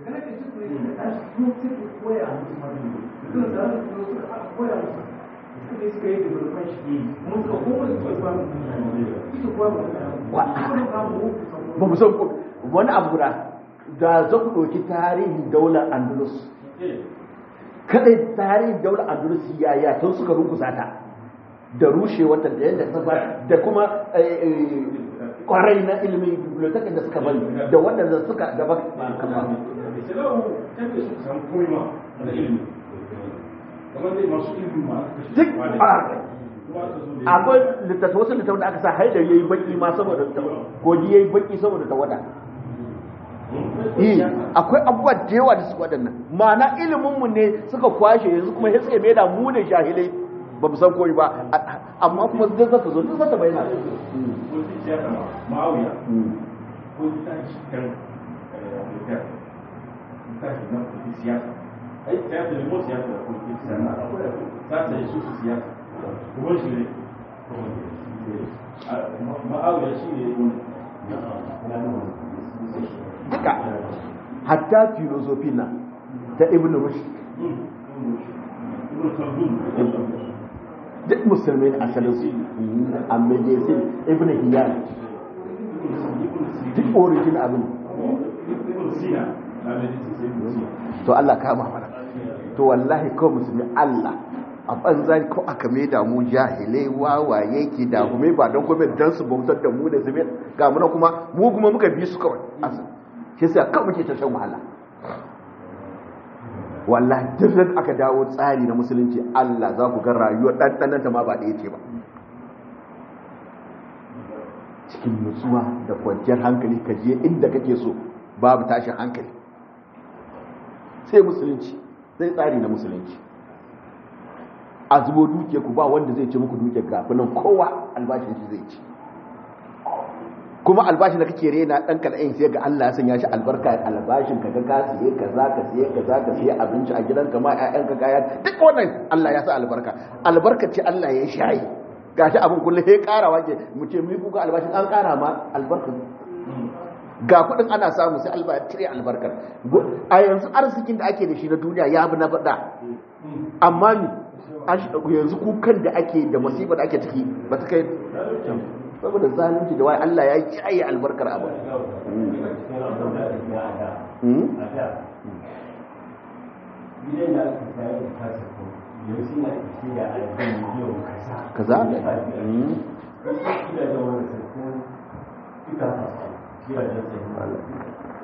ba mu san ku- wani abu guda da za ku ɗauki tarihin daular andalus kadai tarihin daular andalus yaya tun suka rungusa ta da rushe wata da yadda ta ba da kuma eh, eh, kwarai na ilimin bibliotekin da suka bari da waɗanda suka gaba kama duk a akwai littattafai wasu littattafai da aka sa haidar yayi baki ma saboda ta kogi yayi baki saboda ta wada eh akwai abubuwa da yawa da suka waɗannan ma'ana ilimin mu ne suka kwashe yanzu kuma sai suka mai da mu ne jahilai ba mu san koyi ba a- amma kuma zai zata zo duk zata bayyana ma'auya Mm. ko ta shi kan afirka ta shi na kudi siyasa ai siyasa ne mo siyasa da kudi siyasa ta ta yi su su siyasa kuma shi ne ma'auya shi ne wani duka hatta filosofi na ta ibn rushd ibn khaldun duk musulmai ne asalin su a medicine ibn hiyar duk origin abin ibn sina na medicine sai ibn sina to Allah kama mana to wallahi ko musulmi Allah a banza ko aka mai da mu jahilai wawaye ki da kuma ba don kuma dan su bautar da mu da su ga muna kuma mu kuma muka bi su kawai asali shi sai kawai muke ta shan wahala wallahi duk da aka dawo tsari na musulunci Allah za ku ga rayuwar ɗanɗananta ma ba ɗaya ce ba cikin nutsuwa da kwanciyar hankali ka je inda kake so babu tashin hankali sai musulunci sai tsari na musulunci a zubo duke ku ba wanda zai ce muku duke gafinan kowa albashin shi zai ci kuma albashin da kake rena dan kal'ayin sai ga Allah ya sanya shi albarka albashin ka ga ka siye kaza ka siye kaza ka siye abinci a gidanka ma ƴaƴanka kaya duk wannan Allah ya sa albarka albarka ce Allah ya shayi gashi abin kullum sai karawa ke mu ce mu kuka albashin an kara ma albarka ga kudin ana samu sai Allah ya cire albarkar a yanzu arzikin da ake da shi na duniya ya bi na bada amma ni yanzu kukan da ake da masifa da ake ciki ba ta kai saboda zalunci da wai Allah ya kiyaye albarkar abu kaza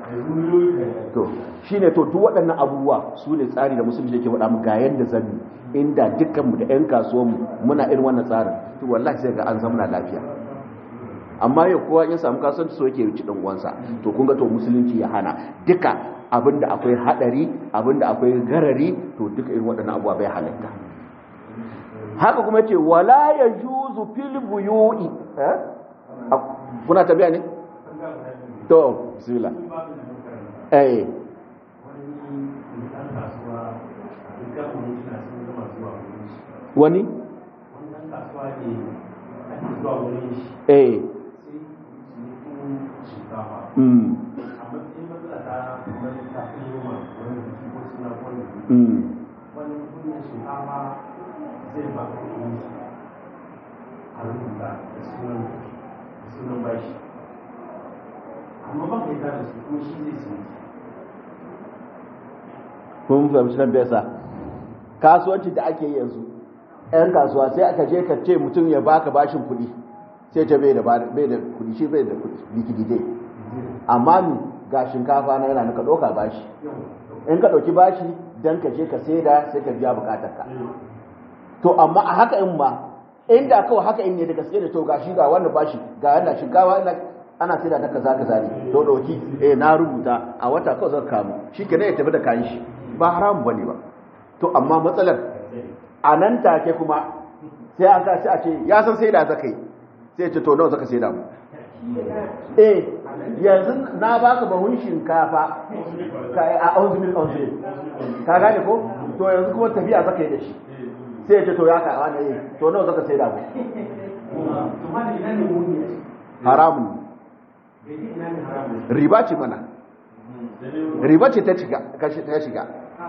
to shine to duk waɗannan abubuwa su ne tsari da musulunci yake faɗa mu ga yanda zanni inda dukkanmu da 'yan kasuwanmu muna irin wannan tsarin to wallahi sai ga an zamana lafiya amma yau kowa ya samu kasuwanci so yake ci dan uwansa to kun ga to musulunci ya hana duka abinda akwai hadari abinda akwai garari to duka irin waɗannan abubuwa bai halatta haka kuma ce wala yajuzu fil buyu'i eh kuna tabiya ne to bismillah eh wani eh mm mm amma ba ka yi da su kuma shi zai su kun fahimci nan besa kasuwanci da ake yi yanzu yan kasuwa sai aka je ka ce mutum ya baka bashin kuɗi sai ta bai da bai da kuɗi shi bai da kuɗi likidi dai amma ni ga shinkafa na yana nuka ɗauka bashi in ka ɗauki bashi dan ka je ka saida sai ka biya bukatar ka to amma a haka in ma inda kawai haka in ne da gaske da to gashi ga wannan bashi ga wannan shinkafa ina ana saida ta kaza kaza ne to dauki eh na rubuta a wata kawai zan kamu shikenan ya tafi da kayan shi ba haramu bane ba to amma matsalar a nan take kuma sai an kaci a ce ya san saida zakai sai ce to nawa zaka saida mu eh yanzu na baka bahun shinkafa a onzimil onzimil ka gane ko to yanzu kuma tafiya zaka yi da shi sai ya ce to ya ka wani yi to nawa zaka sai da mu haramun riba ce mana riba ce ta shiga ta shiga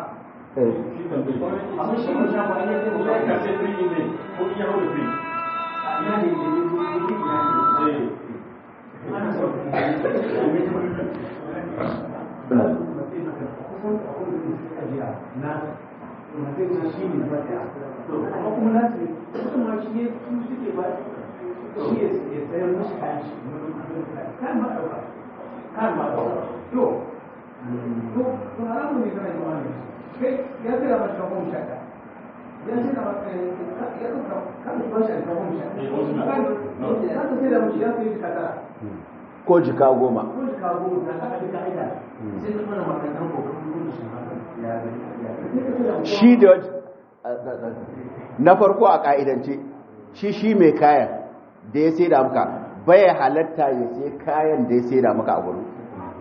ko jika goma shi da na farko a ka'idance shi shi mai kayan da ya sai da muka bai halatta ya sai kayan da ya sai da muka a gurin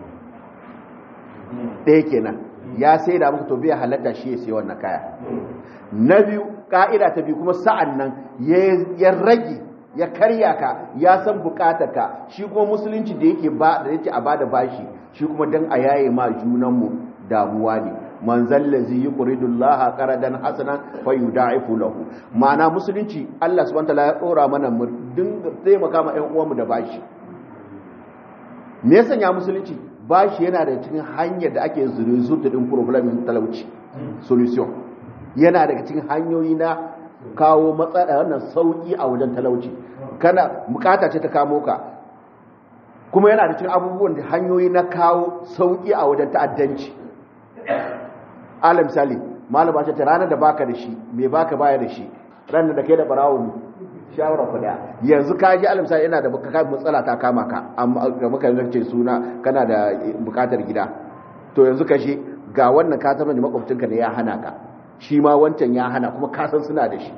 ɗaya kenan ya sai da muka to bai halatta shi ya sai wannan kaya na biyu ka'ida ta biyu kuma sa'an nan ya rage ya karya ka ya san bukatar ka shi kuma musulunci da yake ba da yake a bada bashi shi kuma dan a yaye ma junanmu damuwa ne man zallazi yuqridullaha qaradan hasanan fayudaifu lahu ma'ana musulunci Allah subhanahu wataala ya dora mana mu dinga taimaka ma ƴan uwanmu da bashi me yasa ya musulunci bashi yana da cikin hanyar da ake zurzuta din problem talauci solution yana daga cikin hanyoyi na kawo matsala wannan sauki a wajen talauci kana bukata ce ta kamo ka kuma yana da cikin abubuwan da hanyoyi na kawo sauki a wajen ta'addanci ala misali malama ce ta ranar da baka da shi me baka baya da shi ranar da kai da barawo mu shawara ku da yanzu ka ji ala misali yana da baka matsala ta kama ka amma ga muka ce suna kana da bukatar gida to yanzu ka shi ga wannan ka zama da makwabcinka ne ya hana ka shi ma wancan ya hana kuma kasan suna da shi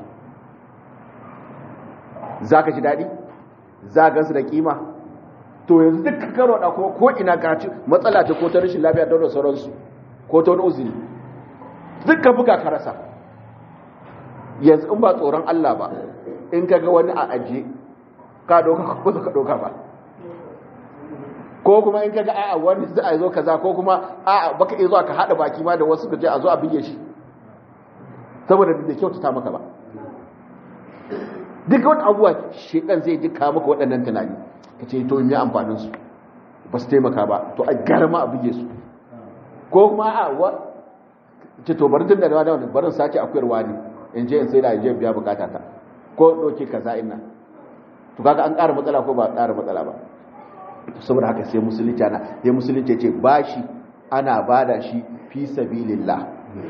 za ka ji daɗi za gansu da kima to yanzu duk karo da kuma ko ina ka ci matsala ta ko ta rashin lafiya da sauransu ko ta wani uzuri duk ka buga ka rasa yanzu in ba tsoron Allah ba in ka ga wani a aje ka doka ko ka doka ba ko kuma in ka ga a'a wani za a zo kaza ko kuma a'a baka iya zuwa ka hada baki ma da wasu ka je a zo a bige shi saboda da kyautata maka ba duk wani abuwa shekan zai duka maka waɗannan tunani ka ce to me amfanin su ba su taimaka ba to a garma a buge su ko kuma a wa ce to bari tun da da wani barin sake akuyarwa ne in je in sai da je biya bukata ta ko doke kaza ina to kaga an ƙara matsala ko ba ƙara matsala ba saboda haka sai musulunci ana sai musulunci ce bashi ana bada shi fi sabilillah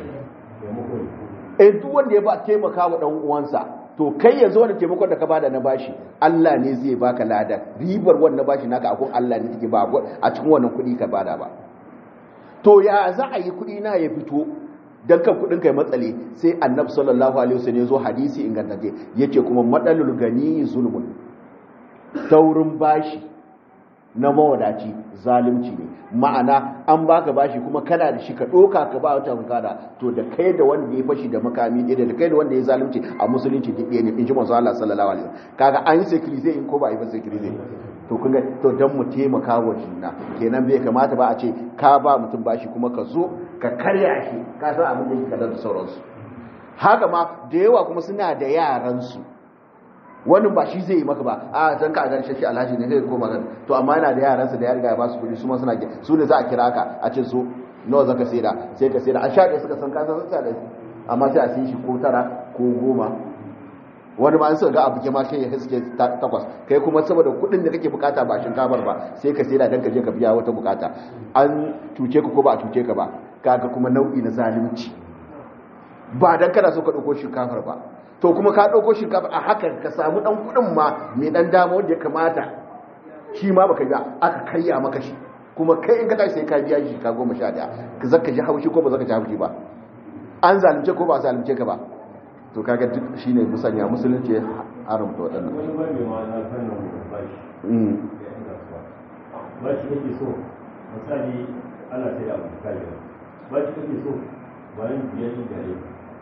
eh duk wanda ya ba taimaka wa dan uwansa to kai yanzu wani taimakon da ka bada na bashi Allah ne zai baka lada ribar wannan bashi naka akon Allah ne take ba a cikin wannan kuɗi ka bada ba to ya za a yi kuɗi na ya fito dan kan kuɗin kai matsale sai annabi sallallahu alaihi wasallam ya zo hadisi ingantacce yace kuma madalul gani zulmun taurin bashi na mawadaci zalunci ne ma'ana an baka bashi kuma kana da shi ka ɗoka ka ba wata kada to da kai da wanda ya fashi da makami ɗaya da kai da wanda ya zalunci a musulunci duk ɗaya ne in ji masu Allah sallallahu alaihi wasallam kaga an yi sekirize in ko ba a yi ba sekirize to kun ga to dan mu taimaka wa juna kenan bai kamata ba a ce ka ba mutum bashi kuma ka zo ka karya shi ka san abin da yake kaza da sauransu haka ma da yawa kuma suna da yaransu wani ba shi zai yi maka ba a zan ka gan shi alhaji ne zai koma gan to amma yana da yaransa da ya riga ya ba su kuɗi su ma suna su ne za a kira ka a ce su nawa zaka saida sai ka saida a sha ɗaya suka san kasa sun da amma sai a sai shi ko tara ko goma wani ma an suka ga abu ke ma sai ya haske takwas kai kuma saboda kuɗin da kake bukata ba shinkafar ba sai ka saida dan ka je ka biya wata bukata an cuce ka ko ba a cuce ka ba kaga kuma nau'i na zalunci ba dan kana so ka ɗauko shinkafar ba to kuma ka ɗauko shinkafa a hakan ka samu ɗan kuɗin ma mai ɗan dama wanda ya kamata shi ma baka ga aka karya maka shi kuma kai in ka tashi sai ka biya shi ka goma sha ɗaya ka zaka ji haushi ko ba zaka ji haushi ba an zalunce ko ba a zalunce ka ba to kaga duk shine musanya musulunci haramta waɗannan wani ba mai ma'ana fannin bashi bashi kake so misali ana sai da abu kayi bashi kake so bayan biyar gare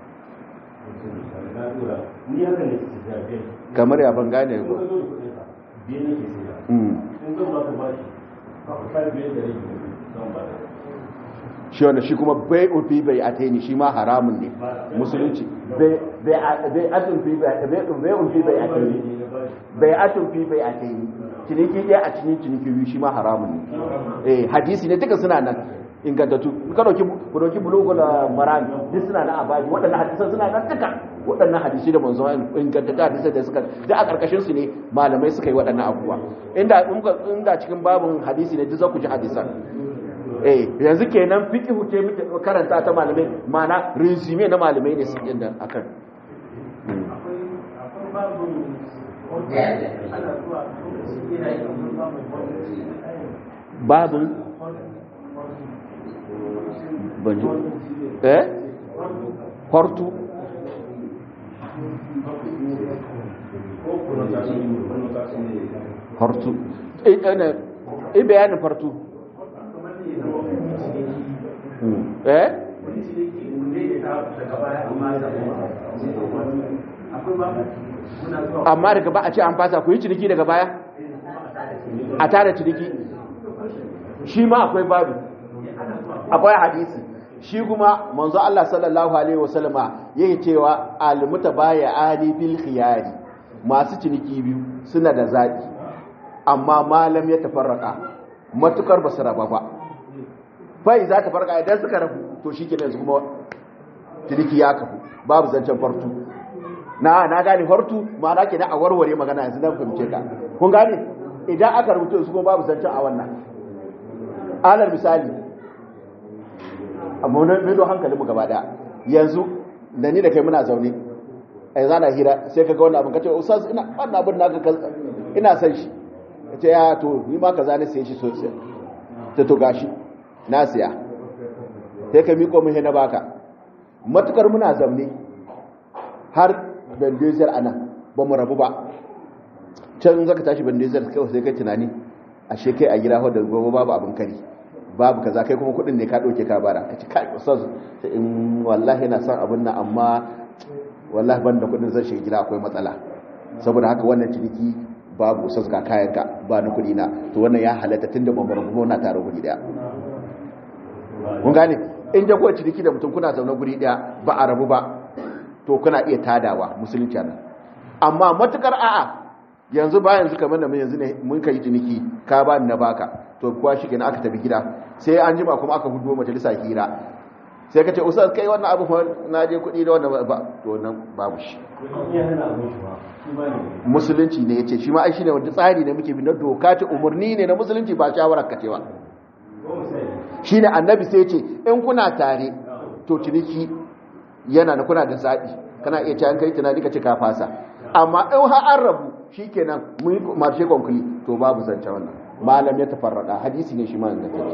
ni haka ne su zabe kamar ya ban gane ko ba zo da kudin ka biye ne ke sai Mm. in zan baka bashi ka biye da rai zan ba shi wanda shi kuma bai ufi bai ataini shi ma haramun ne musulunci bai bai atun fi bai bai ufi bai ataini bai atun fi bai ataini ciniki ɗaya a cikin ciniki biyu shi ma haramun ne eh hadisi ne duka suna nan ingantattu ka dauki ku dauki bulugul maram duk suna nan a baji waɗannan hadisan suna nan duka waɗannan hadisi da manzo ingantattu hadisai da suka da a karkashin su ne malamai suka yi waɗannan abubuwa inda inda cikin babun hadisi ne duk za ku ji hadisan eh yanzu kenan fiqhu ce muke karanta ta malamai mana resume na malamai ne su inda akan babun banju eh hortu hortu eh ana eh bayanin fartu eh amma daga ba a ce an fasa ku yi ciniki daga baya a tare ciniki shi ma akwai babu akwai hadisi shi kuma manzo Allah sallallahu alaihi wasallama yake cewa almutabaya ali bil khiyari masu ciniki biyu suna da zaki amma malam ya tafarraka matukar basu raba ba bai za ta farka idan suka rabu to shi kenan su kuma ciniki ya kafu babu zancen fartu na na gane fartu ma'ana kenan a warware magana yanzu na fahimce ka kun gane idan aka rubuta su kuma babu zancen a wannan alal misali amma na mido hankalinmu gaba daya yanzu da ni da kai muna zaune a yanzu ana hira sai ka ga wannan abin ka ce ustaz ina wannan abin naka ina san shi ka ce ya to ni ma kaza ne sai shi sosai ta to gashi na siya sai ka miko mun na baka matukar muna zamne har bandezer anan ba mu rabu ba can zaka tashi bandezer kawai sai kai tunani ashe kai a gida da gobe babu abin kari babu kaza kai kuma kudin ne ka dauke ka bara kace kai ustaz in wallahi ina son abin nan amma wallahi banda kudin zan shiga gida akwai matsala saboda haka wannan ciniki babu ustaz ga kayanka ba na kudi na to wannan ya halatta tunda ban bar mu na tare guri daya kun gane in da kuwa ciniki da mutum kuna zaune guri daya ba a rabu ba to kuna iya tadawa musulunci nan amma matukar a'a yanzu ba yanzu kamar da mun yanzu ne mun kai ciniki ka ba ni na baka to kuwa shi kenan aka tafi gida sai an jima kuma aka hudu majalisa hira sai ka ce usar kai wannan abu na je kuɗi da wannan ba to nan babu shi musulunci ne ya ce shi ma ai shi ne wanda tsari ne muke bi na doka ce umarni ne na musulunci ba shawarar ka ce ba shi ne annabi sai ce in kuna tare to ciniki yana da kuna da zaɓi kana iya cewa kai tunani ka ce ka fasa amma in har an rabu shi kenan mun yi marshe konkuli to babu zance wannan malam ya tafarrada hadisi ne shi ma da take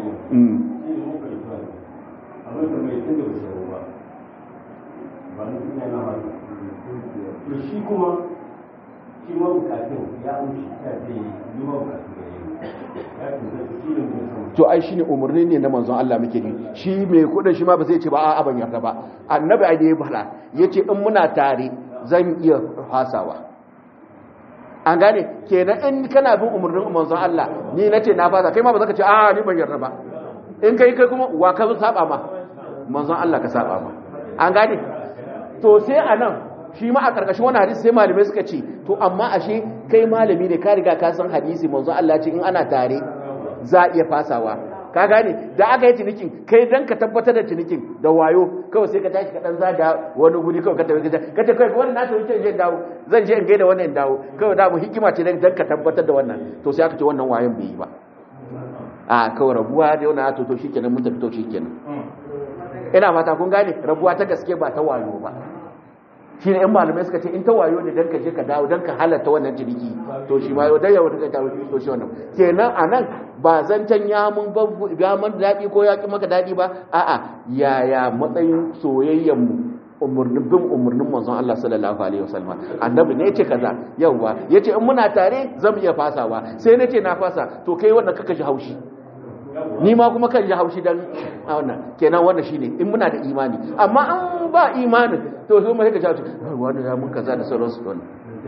to shi kuma shi ma bukatun ya amshi ta ce yi ma bukatun ya tunzai shi ne mai sama to ai shine umarni ne na manzon Allah muke ni shi mai kudin shi ma ba zai ce ba a'a ban yarda ba annabi ai da ya fara yace in muna tare zan iya fasawa an gane kenan in kana bin umarnin manzon Allah ni nace na fasa kai ma ba zaka ce a'a ni ban yarda ba in kai kai kuma wa ka saba ma manzon Allah ka saba ma an gane to sai anan shi ma a karkashin wani hadisi sai malamai suka ce to amma ashe kai malami ne ka riga ka san hadisi manzon Allah ce in ana tare za a iya fasawa ka gane da aka yi cinikin kai dan ka tabbatar da cinikin da wayo kawai sai ka tashi ka dan zaga wani guri kawai ka tafi ka ce kai wannan na tafi je dawo zan je in gaida wannan in dawo kawai da mu hikima ce dan ka tabbatar da wannan to sai aka ce wannan wayon bai yi ba a kawai rabuwa da wannan to to shikenan mun tafi to shikenan ina fata kun gane rabuwa ta gaske ba ta wayo ba shi ne 'yan malamai suka ce in ta wayo ne don ka je ka dawo don ka halatta wannan ciniki to shi ma yau da yau da dawo to shi wannan kenan a nan ba zancen ya mun ya mun daɗi ko ya ki maka daɗi ba a'a yaya matsayin soyayyen mu umurnin bin umurnin manzon Allah sallallahu alaihi wasallam annabi ne yace kaza yawa yace in muna tare zan iya fasawa sai nace na fasa to kai wannan kaka ji haushi ni ma kuma kan ji haushi dan wannan kenan wannan shine in muna da imani amma an ba imanin to sai mu sai ka ji wani ya mun kaza da sauransu wannan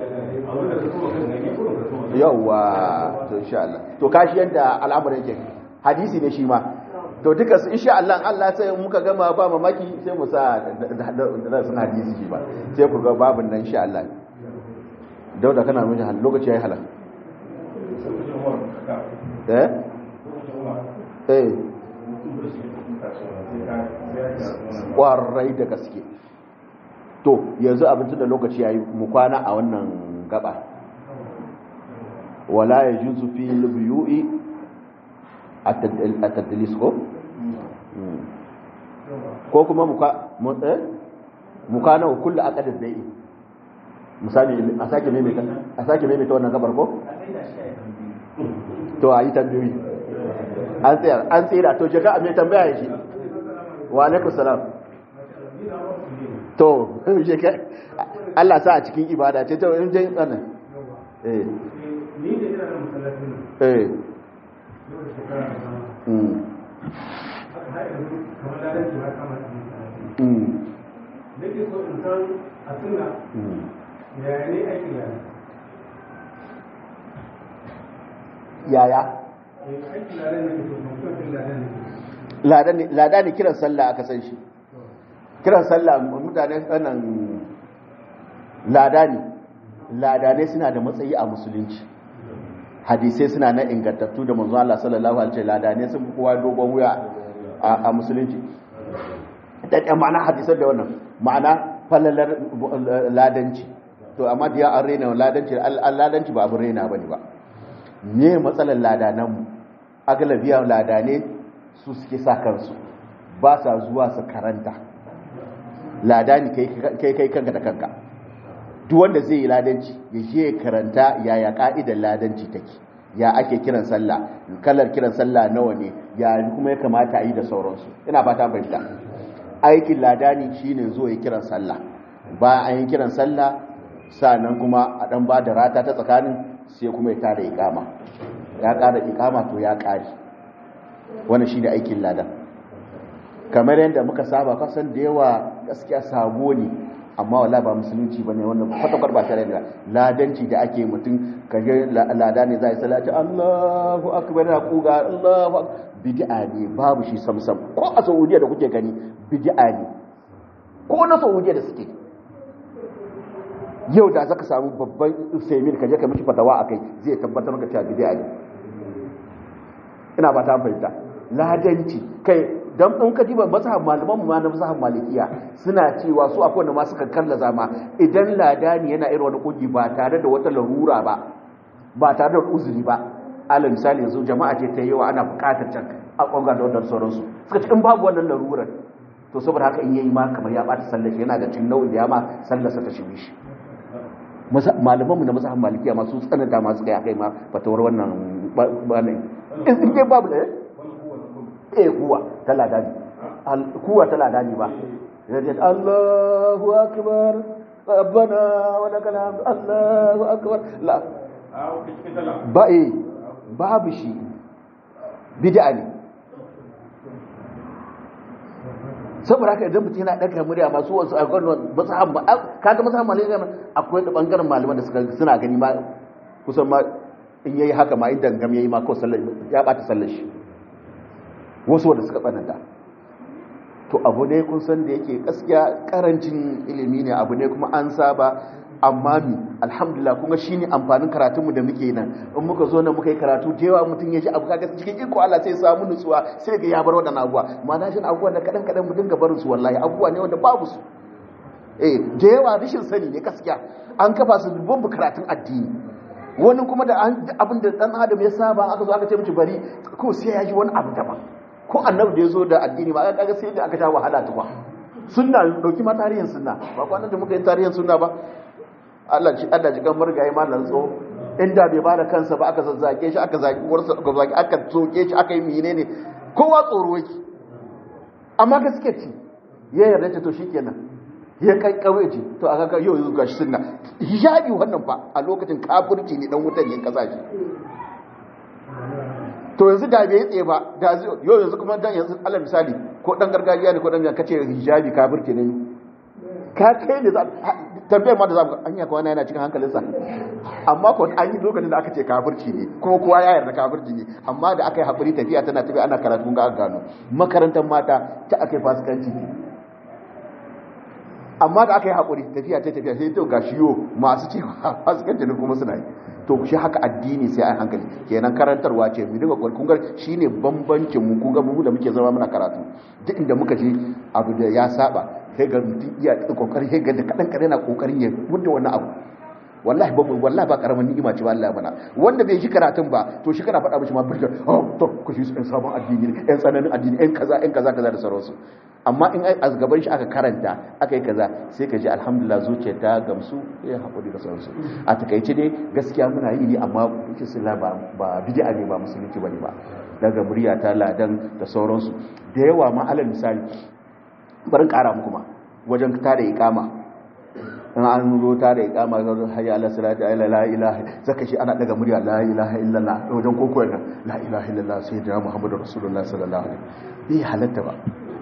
yawa to insha Allah to kashi yanda al'amarin yake hadisi ne shi ma to duka su insha Allah Allah sai muka gama ba mamaki sai mu sa da sun hadisi shi ba sai ku ga babin nan insha Allah dauda kana mun lokaci yayi halal eh eh kwarai da gaske to yanzu abincin da lokaci ya yi mu kwana a wannan gaba wala ya juzu fi biyu'i a tattalis ko? ko kuma mukana wa kulla akadar da'i misali a sake maimaita wannan gabar ko? to a yi tambayoyi an tsayar an tsira to jaka a mai tambaya ya shi wa alaikun salam to jaka Allah sa a cikin ibada ce ta in jin tsanan eh ni da ina da masallacin eh yau da shekara da sama mm aka haɗa yanzu kamar ladan ki har kama cikin masallacin mm nake so in san a sunna mm yaya ne aikin ladan yaya eh aikin ladan nake so mutum ladan nake so lada ne lada ne kiran sallah aka san shi kiran sallah mutane tsanan lada ne lada ne suna da matsayi a musulunci hadisai suna na ingantattu da manzo Allah sallallahu alaihi wasallam lada ne sun fi kowa dogon wuya a a musulunci da da ma'ana hadisan da wannan ma'ana falalar ladanci to amma da ya an rena ladanci al- al- ladanci ba abin rena bane ba me matsalar ladanan mu agalabiya ladane su suke sa kansu ba sa zuwa su karanta ladani kai kai kanka da kanka duk wanda zai yi ladanci ya je ya karanta yaya ka'idar ladanci take ya ake kiran sallah kalar kiran sallah nawa ne ya kuma ya kamata a yi da sauransu ina fata fahimta aikin ladani shine zo ya kiran sallah ba an yi kiran sallah sannan kuma a dan ba da rata ta tsakanin sai kuma ya tada ikama ya ƙara ikama to ya ƙari wannan shine aikin ladan kamar yadda muka saba kasan da yawa gaskiya sabo ne amma wala ba musulunci bane wannan kwata ba tare da ladanci da ake mutum kaje lada ne zai salati Allahu akbar na kuga Allahu ak- bid'a ne babu shi samsam ko a Saudiya da kuke gani bid'a ne ko na Saudiya da suke yau da zaka samu babban Usaimin kaje ka miki fatawa akai zai tabbatar maka cewa bid'a ne ina ba ta fahimta ladanci kai dan in ka diba mazhab malaman mu ma na mazhab malikiya suna cewa su akwai wanda ma suka kalla zama idan ladani yana irin wani kogi ba tare da wata larura ba ba tare da uzuri ba alal misali yanzu jama'a ce ta yawa ana bukatar can a kwanga da wannan sauransu suka ce in babu wannan larurar to saboda haka in yayi ma kamar ya bata sallar shi yana da cin nau'in da ya ma sallarsa ta shige shi malamanmu na mazhabin malikiya masu tsananta masu kai akai ma fatawar wannan bane in dai babu da eh kuwa talada ne kuwa talada ne ba yaje Allahu akbar rabbana wa lakal hamd Allahu akbar la ba eh babu shi bid'a ne saboda haka idan mutum yana ɗaga murya masu wasu a kwanon masahan kaga masahan malaria akwai da ɓangaren malaman da suka suna gani ma kusan ma in yayi haka ma idan gam yayi ma ko sallar ya ɓata sallar shi wasu wanda suka tsananta to abu ne kun san da yake gaskiya karancin ilimi ne abu ne kuma an saba amma mi alhamdulillah kuma shine amfanin karatunmu da muke nan in muka zo nan muka yi karatu da yawa mutum ya ji abu kaga cikin iko Allah sai ya samu nutsuwa sai ga ya bar wadannan abuwa ma'ana shin abubuwa da kadan kadan mu dinga barin su wallahi abubuwa ne wanda babu su eh da yawa rashin sani ne gaskiya an kafa su dubban karatun addini wani kuma da abin da dan adam ya saba aka zo aka ce miki bari ko sai ya ji wani abu daban ko annabi da ya zo da addini ba kaga sai da aka ta wahala tukwa sunna dauki ma tarihin sunna ba kwanan da muka yi tarihin sunna ba Allah ji Allah ji kan murgaye ma nan tso inda bai ba da kansa ba aka zazzage shi aka zaki uwarsa aka zaki aka soke shi aka yi menene kowa tsoro yake amma gaske ce ya yarda ta to shikenan ya kai kawai ce to aka ga yau ga shi sunna hijabi wannan fa a lokacin kafirci ne dan wutan yin kasa shi to yanzu da bai tsaye ba da yau yanzu kuma dan yanzu Allah misali ko dan gargajiya ne ko dan kace hijabi kafirci ne ka kai ne tambayar ma da zamu an yaka wani yana cikin hankalinsa amma ko an yi lokacin da aka ce kafirci ne kuma kowa ya yarda kafirci ne amma da aka yi haƙuri tafiya tana tafiya ana karatu ga aka gano makarantar mata ta aka yi fasikanci amma da aka yi haƙuri tafiya ta tafiya sai to ga shiyo masu ce fasikanci ne kuma suna yi to shi haka addini sai an hankali kenan karantarwa ce mu dinga kun ga shine bambancin mu kun ga mu da muke zama muna karatu duk inda muka je abu da ya saba sai ga mutum iya kokari sai ga da kadan kadan na kokarin ya mudda wannan abu wallahi ba wallahi ba karamin ni'ima ce ba Allah mana wanda bai shi karatun ba to shi kana faɗa mishi ma birka oh to ku shi ɗan sabon addini ne ɗan tsananin addini ɗan kaza ɗan kaza kaza da sauransu amma in a gaban shi aka karanta aka yi kaza sai ka ji alhamdulillah zuciya ta gamsu ya haƙuri da sauransu a takaice dai gaskiya muna yi ne amma kuke sila ba ba bid'a ne ba musulunci bane ba daga murya ta ladan da sauransu da yawa ma alal misali barin ƙara muku ma wajen tada iqama in an zo ta da ikama ga hayya ala salati ala la ilaha zaka shi ana daga murya la ilaha illallah wajen koko yana la ilaha illallah sayyidina muhammadur rasulullah sallallahu alaihi bai halatta ba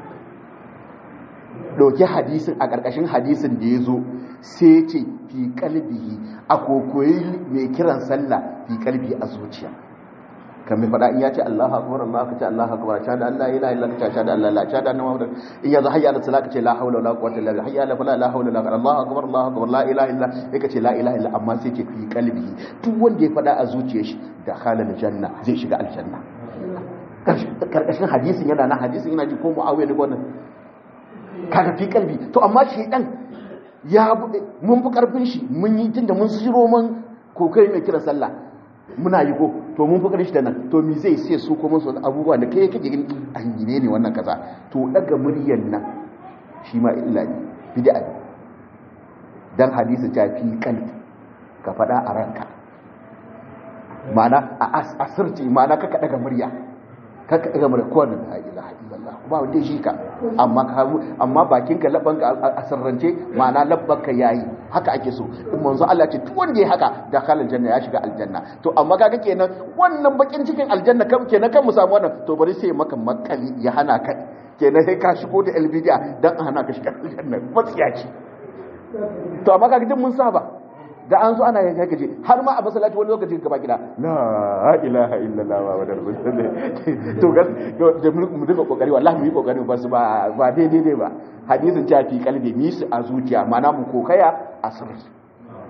doki hadisin a karkashin hadisin da yazo sai ce fi qalbihi a kokoyi mai kiran sallah fi qalbi a zuciya kamar faɗa in ya ce Allahu akbar Allah ka ce Allahu akbar sha da Allah ilaha illa ka sha da Allah la sha da annabi Muhammad in ya hayya ala salat ka ce la hawla wala quwwata illa billah hayya ala fala la hawla wala Allahu akbar Allahu akbar la ilaha illa sai ka ce la ilaha illa amma sai ke fi kalbi duk wanda ya faɗa a zuciyar shi da halal janna zai shiga aljanna karkashin hadisin yana na hadisin yana ji ko muawiya ne wannan kaga fi kalbi to amma shi dan ya mun fi karfin shi mun yi tunda mun siro man kokai mai kira sallah muna yi ko to mun fi shi da nan to mi zai sai su kuma su abubuwa da kai kake gani an yi ne wannan kaza to daga muryan nan shi ma illa ne bid'a ne dan hadisi ta fi kalbi ka fada a ranka ma'ana a asirci ma'ana kaka daga murya kaka daga murya ko nan la ilaha illallah ba wanda shi ka amma ka amma bakin ka labban ka asirrance ma'ana labban ka yayi haka ake so in manzo Allah ce duk wanda ya haka da kalal janna ya shiga aljanna to amma kaga kenan wannan bakin cikin aljanna kan kenan kan mu samu wannan to bari sai maka makali ya hana ka kenan sai ka shigo da albidiya dan a hana ka shiga aljanna matsiyaci to amma kaga duk mun saba da an zo ana yin haka je har ma a masallaci wani lokaci gaba gida la ilaha illallah wa da rasulullah to gas da mu duka kokari wallahi mu yi kokari ba su ba ba daidai dai ba hadisin ta fi kalbi ni su a zuciya mana mu kokaya a sirri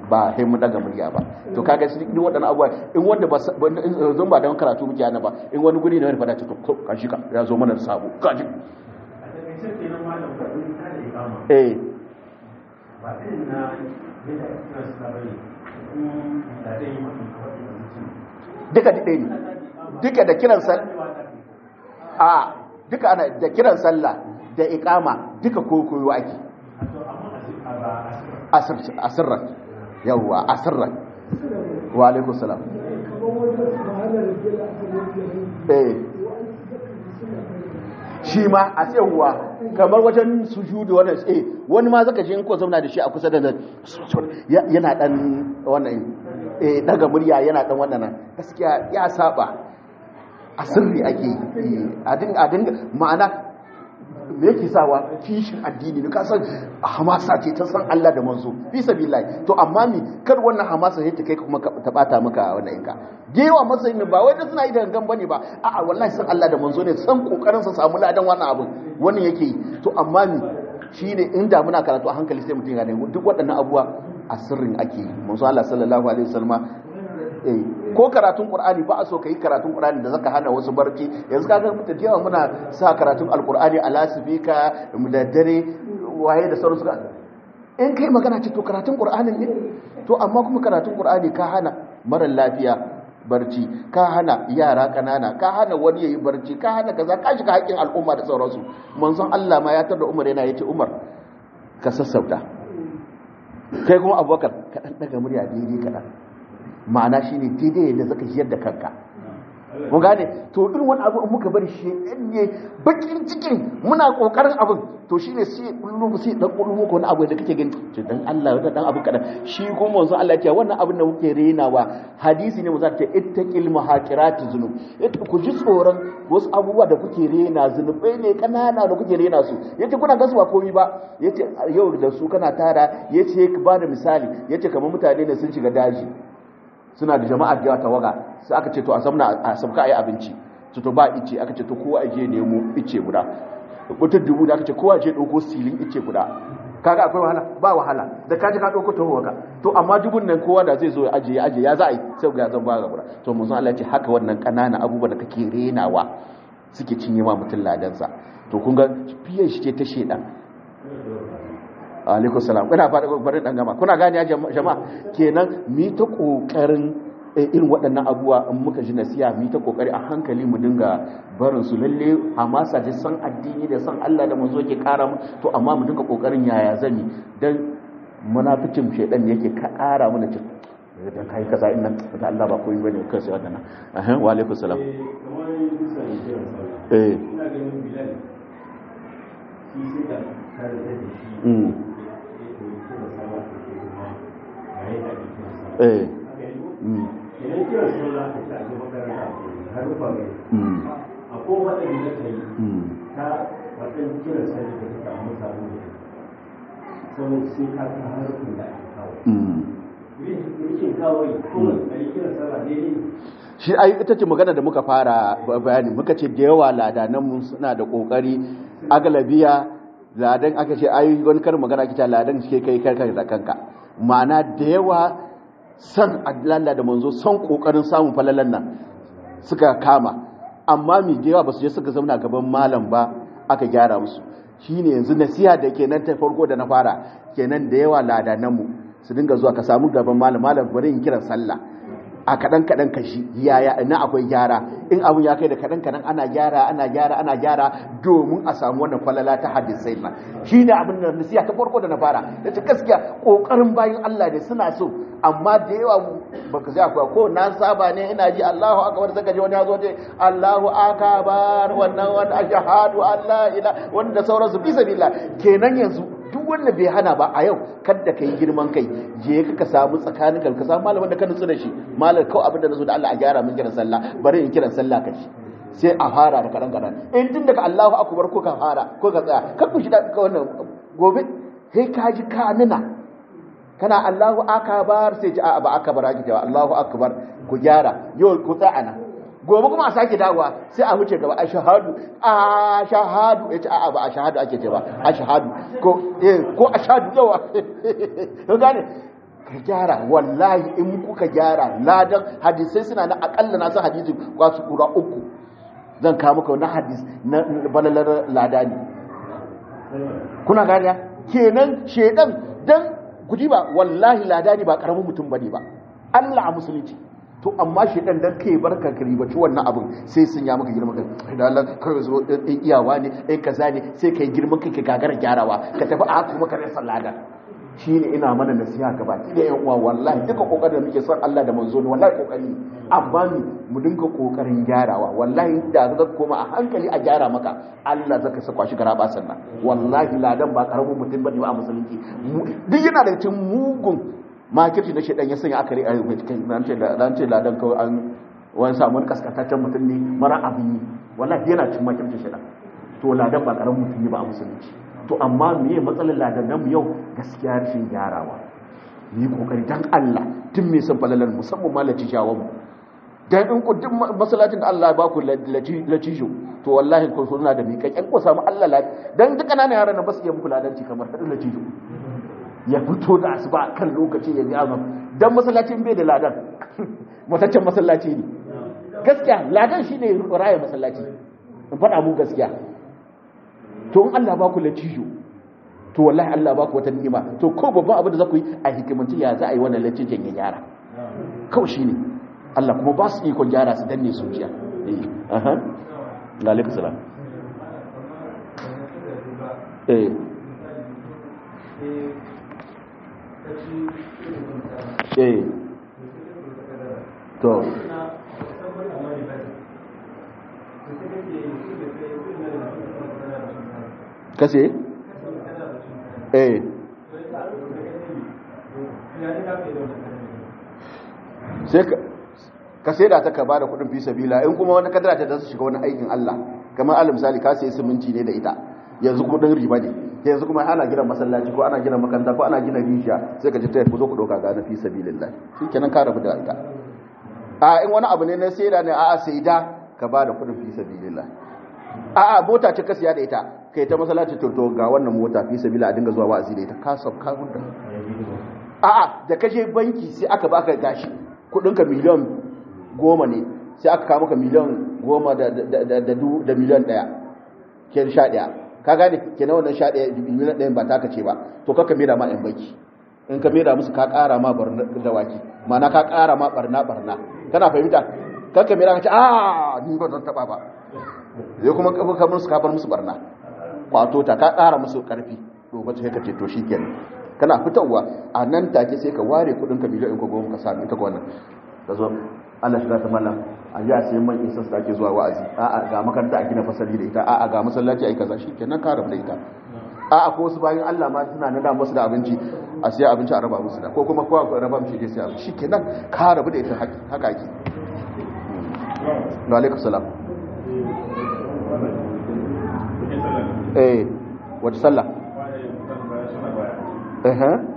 ba sai mu daga murya ba to kaga shi duk waɗannan abubuwa in wanda ba zan ba don karatu muke ana ba in wani guri ne wani fada ce to ka shi ka ya zo mana da sabo ka ji a takaice kenan malam ba in ka da ikama eh ba irin na yadda ake kira su bane in da dai yi mutum kawai da mutum duka ɗaya ne duka da kiran sallah a duka ana da kiran sallah da iqama duka koyo ake asir asirran yawwa asirran wa alaikum salam eh shi ma a tsayawa kamar wajen sujudu wannan eh wani ma zaka ji in ko zauna da shi a kusa da nan yana dan wannan eh daga murya yana dan wannan gaskiya ya saba a sirri ake yi a dinga a dinga ma'ana me yake sawa kishin addini ne ka san hamasa ce ta san Allah da manzo fi sabilillah to amma mi kar wannan hamasa sai ta kai kuma ta bata maka wannan inka gewa matsayin ba wai da suna yi da gangan bane ba a'a wallahi san Allah da manzo ne san kokarin sa samu ladan wannan abin wannan yake yi to amma mi shine inda muna karatu a hankali sai mutum ya gane duk waɗannan abuwa a sirrin ake yi manzo Allah sallallahu alaihi wasallam eh ko karatun qur'ani ba a so kai karatun qur'ani da zaka hana wasu barci yanzu kaga mutum da yawa muna sa karatun alqur'ani a lasifika da dare waye da sauransu in kai magana ce to karatun qur'anin ne to amma kuma karatun qur'ani ka hana mara lafiya barci ka hana yara kanana ka hana wani yayi barci ka hana kaza ka shiga haƙƙin al'umma da sauransu manzon Allah ma ya tada Umar yana yace Umar ka sassauta kai kuma Abubakar ka dan daga murya daidai kadan ma'ana shine daidai yadda zaka jiyar da kanka mun gane to irin wani abu in muka bari shi ne bakin cikin muna kokarin abin to shine sai kullu sai dan kullu ko wani abu da kake gani to dan Allah da dan abu kadan shi kuma manzo Allah ya ce wannan abin da muke renawa hadisi ne manzo ta ittaqil muhaqirati zunub yace ku ji tsoron wasu abubuwa da kuke rena zunubai ne kanana da kuke rena su yace kuna gasu ba komai ba yace yau da su kana tara yace ka bada misali yace kamar mutane ne sun shiga daji suna da jama'ar da tawaga sai aka ce to a zamna a sabka ayi abinci to to ba ice aka ce to kowa je nemo ice guda mutum dubu da aka ce kowa je dauko silin ice guda kaga akwai wahala ba wahala da kaji ka dauko to waka to amma dubun nan kowa da zai zo ya aje ya aje ya za a yi sai ga zan ba ga guda to mun san Allah ya ce haka wannan kanana abubuwa da kake renawa suke cinye ma mutum ladansa to kun ga fiye shi ce ta shedan alaikun salam ina faɗa bari dan gama kuna gani ya jama'a kenan mi ta kokarin irin waɗannan abubuwa in muka ji nasiya mi ta kokari a hankali mu dinga barin su lalle hamasa da san addini da san Allah da manzo ke kara mu to amma mu dinga kokarin yaya zani dan munafikin shedan yake kara mana cin dan kai kaza in nan da Allah ba koyi bane kai sai wannan eh wa alaikum salam eh ina ganin bilal shi sai da kare da shi mm eh mm idan kiran sallah ka ta ga makaranta har rufa mai mm akwai waɗanda ka yi mm ta waɗanda kiran sallah da ta samu samu da sau sai ka ta harfin da ake kawo mm rikin kawai kuma a yi kiran sallah daidai shi ai ita ce magana da muka fara bayani muka ce da yawa ladanan mun suna da kokari agalabiya ladan aka ce ai wani karin magana kita ladan shi kai kai da kanka ma'ana da yawa san Allah da manzo son kokarin samun falalan nan suka kama amma mi da yawa ba su je suka zauna gaban malam ba aka gyara musu shine yanzu nasiha da kenan ta farko da na fara kenan da yawa ladanan mu su dinga zuwa ka samu gaban malam malam bari in kiran sallah a kaɗan kaɗan kashi yaya ina akwai gyara in abun ya kai da kaɗan kaɗan ana gyara ana gyara ana gyara domin a samu wannan falala ta hadisai na shi ne abin da nasiya ta farko da na fara da ta gaskiya ƙoƙarin bayan Allah ne suna so amma da yawa baka zai akwai ko na saba ne ina ji Allahu akbar zaka ji wani ya zo ce Allahu akbar wannan wani ashhadu Allah ila wanda sauransu bi sabilillah kenan yanzu duk wanda bai hana ba a yau kada ka yi girman kai je ka ka samu tsakanin ka ka samu malamin da ka nutsu da shi malam kawai abin da nazo da Allah a gyara min kiran sallah bari in kiran sallah ka ci sai a fara da kadan kadan in tun daga Allahu akbar ko ka fara ko ka tsaya kan ku shi da ka wannan gobe sai ka ji ka nuna kana Allahu akbar sai ji a ba akbar ake cewa Allahu akbar ku gyara yau ku tsaya nan gobe kuma a sake dawowa sai a wuce gaba a shahadu a shahadu ya ce a ba a shahadu ake ce ba a shahadu ko eh ko a shahadu yawa ka gane ka gyara wallahi in kuka gyara ladan hadisai suna na akalla na san hadisi kwasu kura uku zan kawo maka wani hadis na balalar lada ne kuna gariya kenan shedan dan guji ba wallahi lada ne ba karamin mutum bane ba Allah a musulunci to amma shedan dan kai barka ka ribaci wannan abin sai sun ya maka girman kai da Allah kawai zo in iyawa ne in kaza ne sai kai girman kai ka gagara gyarawa ka tafi a haka kuma ka rasa lada shine ina mana nasiha gaba ki da yan uwa wallahi duka kokarin da muke son Allah da manzo ne wallahi kokari amma mu dinga kokarin gyarawa wallahi da za ka koma a hankali a gyara maka Allah zaka saka shi garaba sannan wallahi ladan ba karamin mutum bane ba a musulunci duk yana da cikin mugun makirci na shedan ya sanya akari a ran ce ran ce ladan kawai an wani samu kaskataccen mutum ne mara abin yi wallahi yana cikin makirci shedan to ladan ba karamin mutum ne ba a musulunci to amma meye matsalar ladannan mu yau gaskiya rashin gyarawa ni kokari dan Allah tun me san falalar musamman malaci shawon mu dan in ku duk masallacin da Allah ya ba ku lacijo to wallahi ku suna da miƙaƙen ku samu Allah la dan duk kananan yaran nan ba su iya muku ladanci kamar hadin lacijo ya fito da asuba kan lokaci ya ga azam dan masallacin bai da ladan mataccen masallaci ne gaskiya ladan shine raya masallaci in faɗa mu gaskiya to in Allah ba ku latijo to wallahi Allah ba ku wata ni'ima to ko babban abin da za ku yi a hikimanci ya za a yi wannan latijon ya gyara kawai shi ne Allah kuma ba su ikon gyara su danne su jiya aha lalika salam eh eh to kase eh sai ka sai da ta ka bada kudin fi sabila in kuma wani kadara ta su shiga wani aikin Allah kamar alal misali ka sai siminti ne da ita yanzu kudin riba ne yanzu kuma ana gina masallaci ko ana gina makaranta ko ana gina rijiya sai ka ji ta ku zo ku doka ga na fi sabilillah shikenan ka rabu da ita a in wani abu ne na sai da ne a a sai da ka bada kudin fi sabilillah a a mota ce ka siya da ita kai ta masallaci to ga wannan mota fi sabila a dinga zuwa wa'azi da ita ka sab ka gudda a a da kaje banki sai aka baka gashi kudin ka miliyan goma ne sai aka kawo maka miliyan goma da da miliyan daya ke sha daya ka gane ke na wannan sha daya miliyan daya ba taka ce ba to kaka mera ma yan banki in ka mera musu ka kara ma barna da waki ma'ana ka kara ma barna barna kana fahimta kaka mera ka ce a ni ba zan taba ba zai kuma ka musu kafar musu barna kwato ta ka kara musu karfi lokacin sai ka ce to shikenan kana fitowa a nan take sai ka ware kudin ka miliyan ko goma ka sami ita wannan ka zo Allah shi ta mala a ji a sai man isa da ake zuwa wa'azi a'a ga makaranta a gina fasali da ita a'a ga masallaci ai kaza shikenan ka rabu da ita a'a ko wasu bayan Allah ma suna nada musu da abinci a siya abinci a raba musu da ko kuma kowa raba mishi ke siya shikenan ka rabu da ita haka ake wa alaikum salam eh wata sallah eh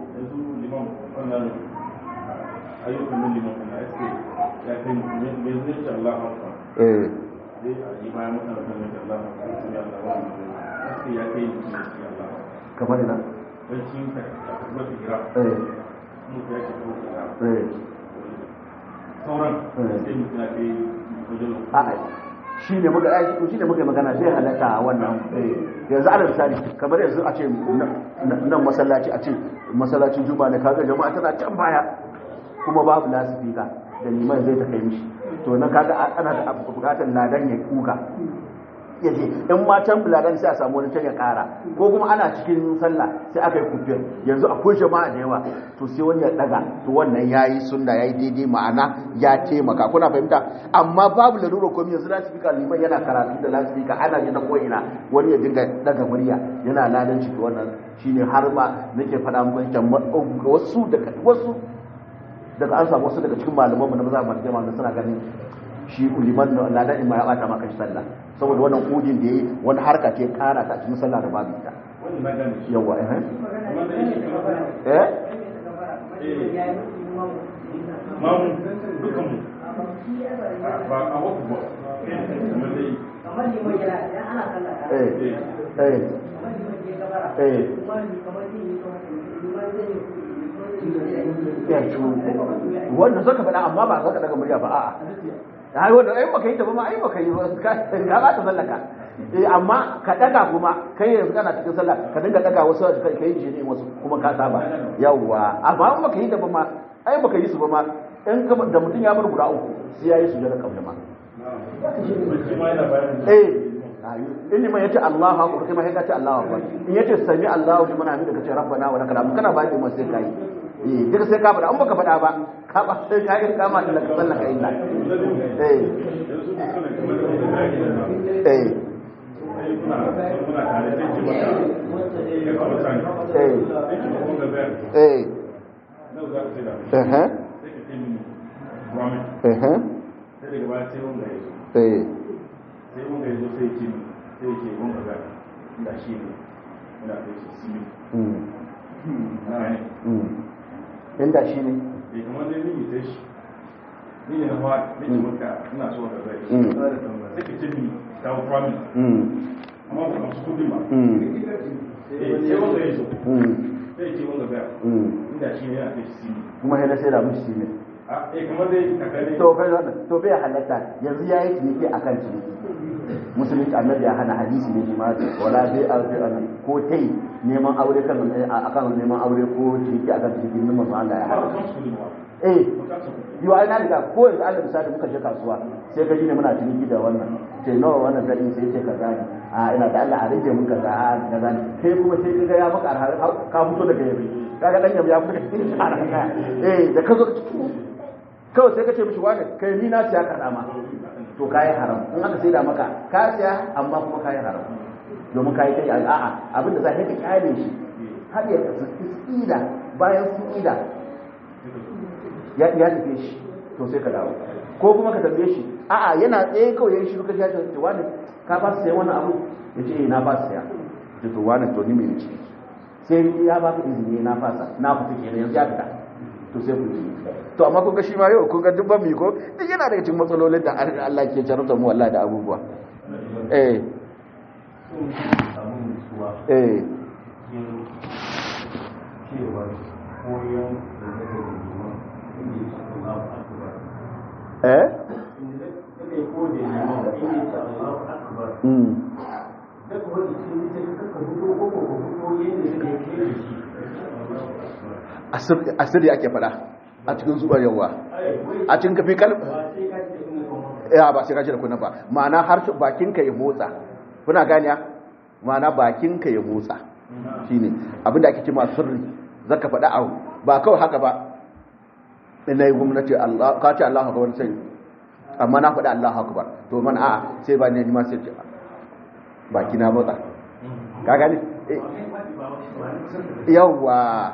ayyukan nan liman kana ake ya kai mai zai ce Allah haka eh zai a yi bayan mutane kan mai Allah haka su ya Allah wani ake ya kai mutum ya ce Allah kamar ina don shi ka a kuma ta gira eh mutum ya ce ko gira eh sauran Eh. sai mutum ya kai wajen a'a shi ne muka ai shi ne muka yi magana zai halatta a wannan eh yanzu ala misali kamar yanzu a ce nan nan masallaci a ce masallacin juma'a ne kaga jama'a tana can baya kuma babu lasifika da liman zai ta kai mishi to nan kaga ana da bukatar ladan ya kuka ya ce in ma can ladan sai a samu wani can ya kara ko kuma ana cikin sallah sai aka yi kufiyar yanzu akwai jama'a da yawa to sai wani ya daga to wannan yayi sunna yayi daidai ma'ana ya taimaka kuna fahimta amma babu larura komai yanzu lasifika liman yana karatu da lasifika ana ji ta ko'ina wani ya dinga daga murya yana ladan ciki wannan shine har ma nake faɗa muku can wasu daga wasu daga an samu wasu daga cikin malamanmu na maza masu jama'a suna ganin shi liman na ladan ma ya bata maka shi sallah saboda wannan kudin da yayi wani harka ce kara ta cikin sallah da babu ita wani na gane shi yawa eh amma da yake kamar eh mamu dukanmu ba a wasu ba kamar dai eh eh eh ya ci wannan zaka faɗa amma ba zaka daga murya ba a'a ai wanda ai baka yi ta ba ma ai baka yi ba ka ka ba ta sallaka eh amma ka daga kuma kai yanzu kana cikin sallah ka dinga daga wasu ka kai ji ne wasu kuma ka saba yawa amma in baka yi ta ba ma ai baka yi su ba ma in ka da mutum ya bar guda uku sai ya yi su da kabla ma eh in liman yace Allahu akbar kai ma sai ka ce Allahu akbar in yace sami Allahu liman hamida ka ce rabbana wa lakal hamd kana ba shi sai kai eh duk sai ka faɗa an baka faɗa ba ka ba sai ka yi kama da ka sallaka illa eh eh eh eh eh eh eh sai wanda ya zo sai ce sai ce wanda ga da shi ne ina da shi simi na ne inda shi ne bai kamar dai ni sai shi ni ne na fa ni ne maka ina so ka zai sai ka ce ni ka promise amma ba ka su kudi ba eh sai wanda ya zo sai ce wanda ga inda shi ne ina da shi simi kuma sai na sai da mushi shi ne a eh kamar dai kakare to kai to bai halatta yanzu yayi ciniki akan ciniki musulunci annabi ya hana hadisi ne ma wala bai a ko tai neman aure kan akan neman aure ko ciniki akan ciniki ne manzo Allah ya hana eh yi wa ina daga ko yanzu Allah misali muka je kasuwa sai ka ji ne muna ciniki da wannan sai nawa wannan gari sai ce kaza ne a ina da Allah a rage mun kaza a kaza ne sai kuma sai kaga ya maka arha ka fito daga yabi kaga dan yabi ya fito daga cikin arha eh da ka zo kawai sai ka ce mishi wani kai ni na siya kaza ma to kayi haram in aka sai da maka ka siya amma kuma kayi haram domin kayi kai a'a abin da za ka kyale shi har ya ida bayan sun ida ya ya tafi shi to sai ka dawo ko kuma ka tambaye shi a'a yana tsaye kawai yayin shi ka ya ce wani ka ba su sai wani abu ya ce na ba su siya ce to wani to ni mai ci sai ya ba ka izini na fasa na fita kenan yanzu ya fita to sai ku yi to amma kun ga shi ma yau kun ga dubban mi ko duk yana daga cikin matsalolin da Allah ke jarumta mu wallahi da abubuwa eh eh eh asiri ake fada a cikin zuwa yawa a cikin kafi kalb ya ba sai ka da kuna ba ma'ana har bakinka ya motsa kuna ganiya ma'ana bakinka ya motsa shine abinda ake cewa sirri zaka faɗa abu ba kawai haka ba ina yi gwamnati Allah ka ce Allahu akbar sai amma na faɗa Allahu akbar to man a'a sai ba ne ni ma sai ce baki na motsa ka gani yawa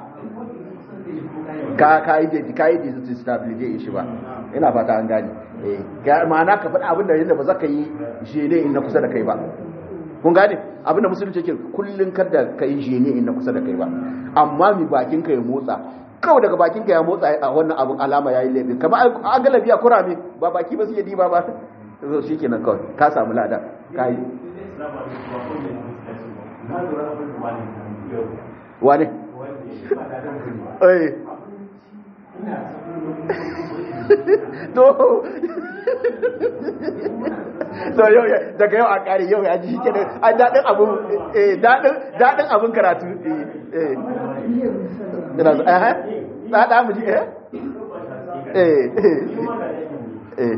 ka ka yi da ka yi da stabilize shi ba ina fata an gane eh ga ma'ana ka faɗa abin da yanda ba za ka yi jene in na kusa da kai ba kun gane abin da musulunci yake kullun kada ka yi jene in na kusa da kai ba amma mi bakin ka ya motsa kawai daga bakin ka ya motsa a wannan abin alama yayi laifin kamar an galabi a kurame ba baki ba su yi diba ba so shikenan kawai ka samu lada kai wane eh to to yau daga yau a kare yau ya ji shi kenan a daɗin abin eh daɗin daɗin abin karatu eh ina zo eh da mu ji eh eh eh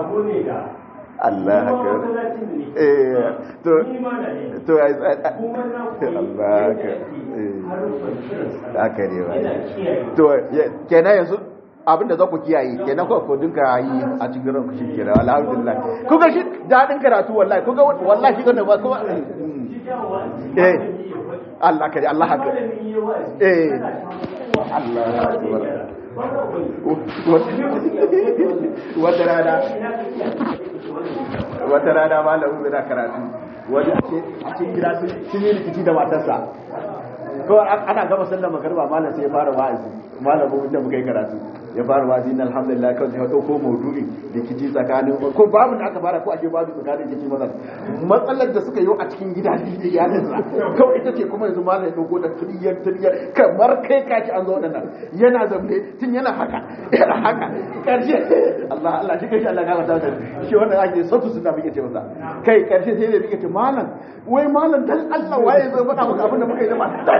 Allah haka eh to to Allah haka eh haka ne ba to kenan yanzu abinda za ku kiyaye kenan ko ko dinka yi a cikin ranku shi kenan alhamdulillah ku ga shi dadin karatu wallahi ku ga wallahi shi kana ba ko eh Allah kare Allah haka eh Allah akbar wata rana wata rana malamin zai karatu wani a cikin gida sun yi rikici da matarsa ko ana gama sallar magarba malam sai ya fara wa'azi malamin da muka yi karatu ya fara wazi na alhamdulillah kawai ya dauko maudu'i da kici tsakanin ko babu da aka fara ko ake babu tsakanin kici maza matsalar da suka yi a cikin gida da iyalin sa kawai ita ce kuma yanzu malam ya dauko da tiriyar tiriyar kamar kai kaci an zo wadannan yana zamne tun yana haka yana haka karshe Allah Allah shi kai Allah ga mata shi wannan ake safu sunna muke ce masa kai karshe sai da muke ce malam wai malam dan Allah waye zai faɗa maka abin da muka yi da mata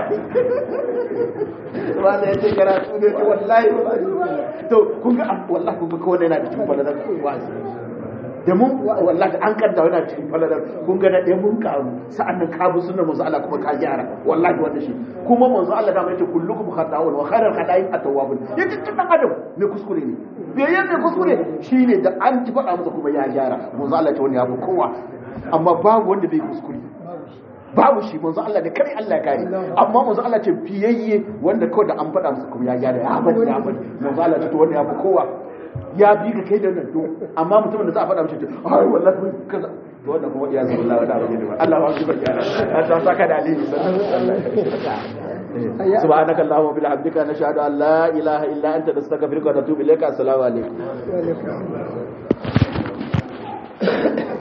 wanda ya ce karatu ne ce wallahi to kun ga wallahi kun ga kowane yana da cikin falalar wa'azi da mun wallahi an kadda yana cikin falalar kun ga da ɗaya mun karu sa'an nan ka bi sunnar manzo Allah kuma ka gyara wallahi wanda shi kuma manzo Allah da mai ce kullukum khata'un wa khairul khata'i at-tawwabun yace tun dan adam me kuskure ne bayan me kuskure shine da an ji faɗa masa kuma ya gyara manzo Allah ce wani ya fi kowa amma babu wanda bai kuskure babu shi manzo Allah da kare Allah ya kare amma manzo Allah ce fiyayye wanda kawai da an faɗa masa kuma ya gyara ya bari ya bari manzo Allah ce to wanda ya fi kowa ya bi ka kai da nan to amma mutumin da za a faɗa mishi ai wallahi mun kaza to wanda kuma iya zama Allah da abin da Allah ba shi ba gyara ta saka da alheri سبحانك اللهم وبحمدك نشهد ان لا اله الا انت نستغفرك ونتوب اليك السلام عليكم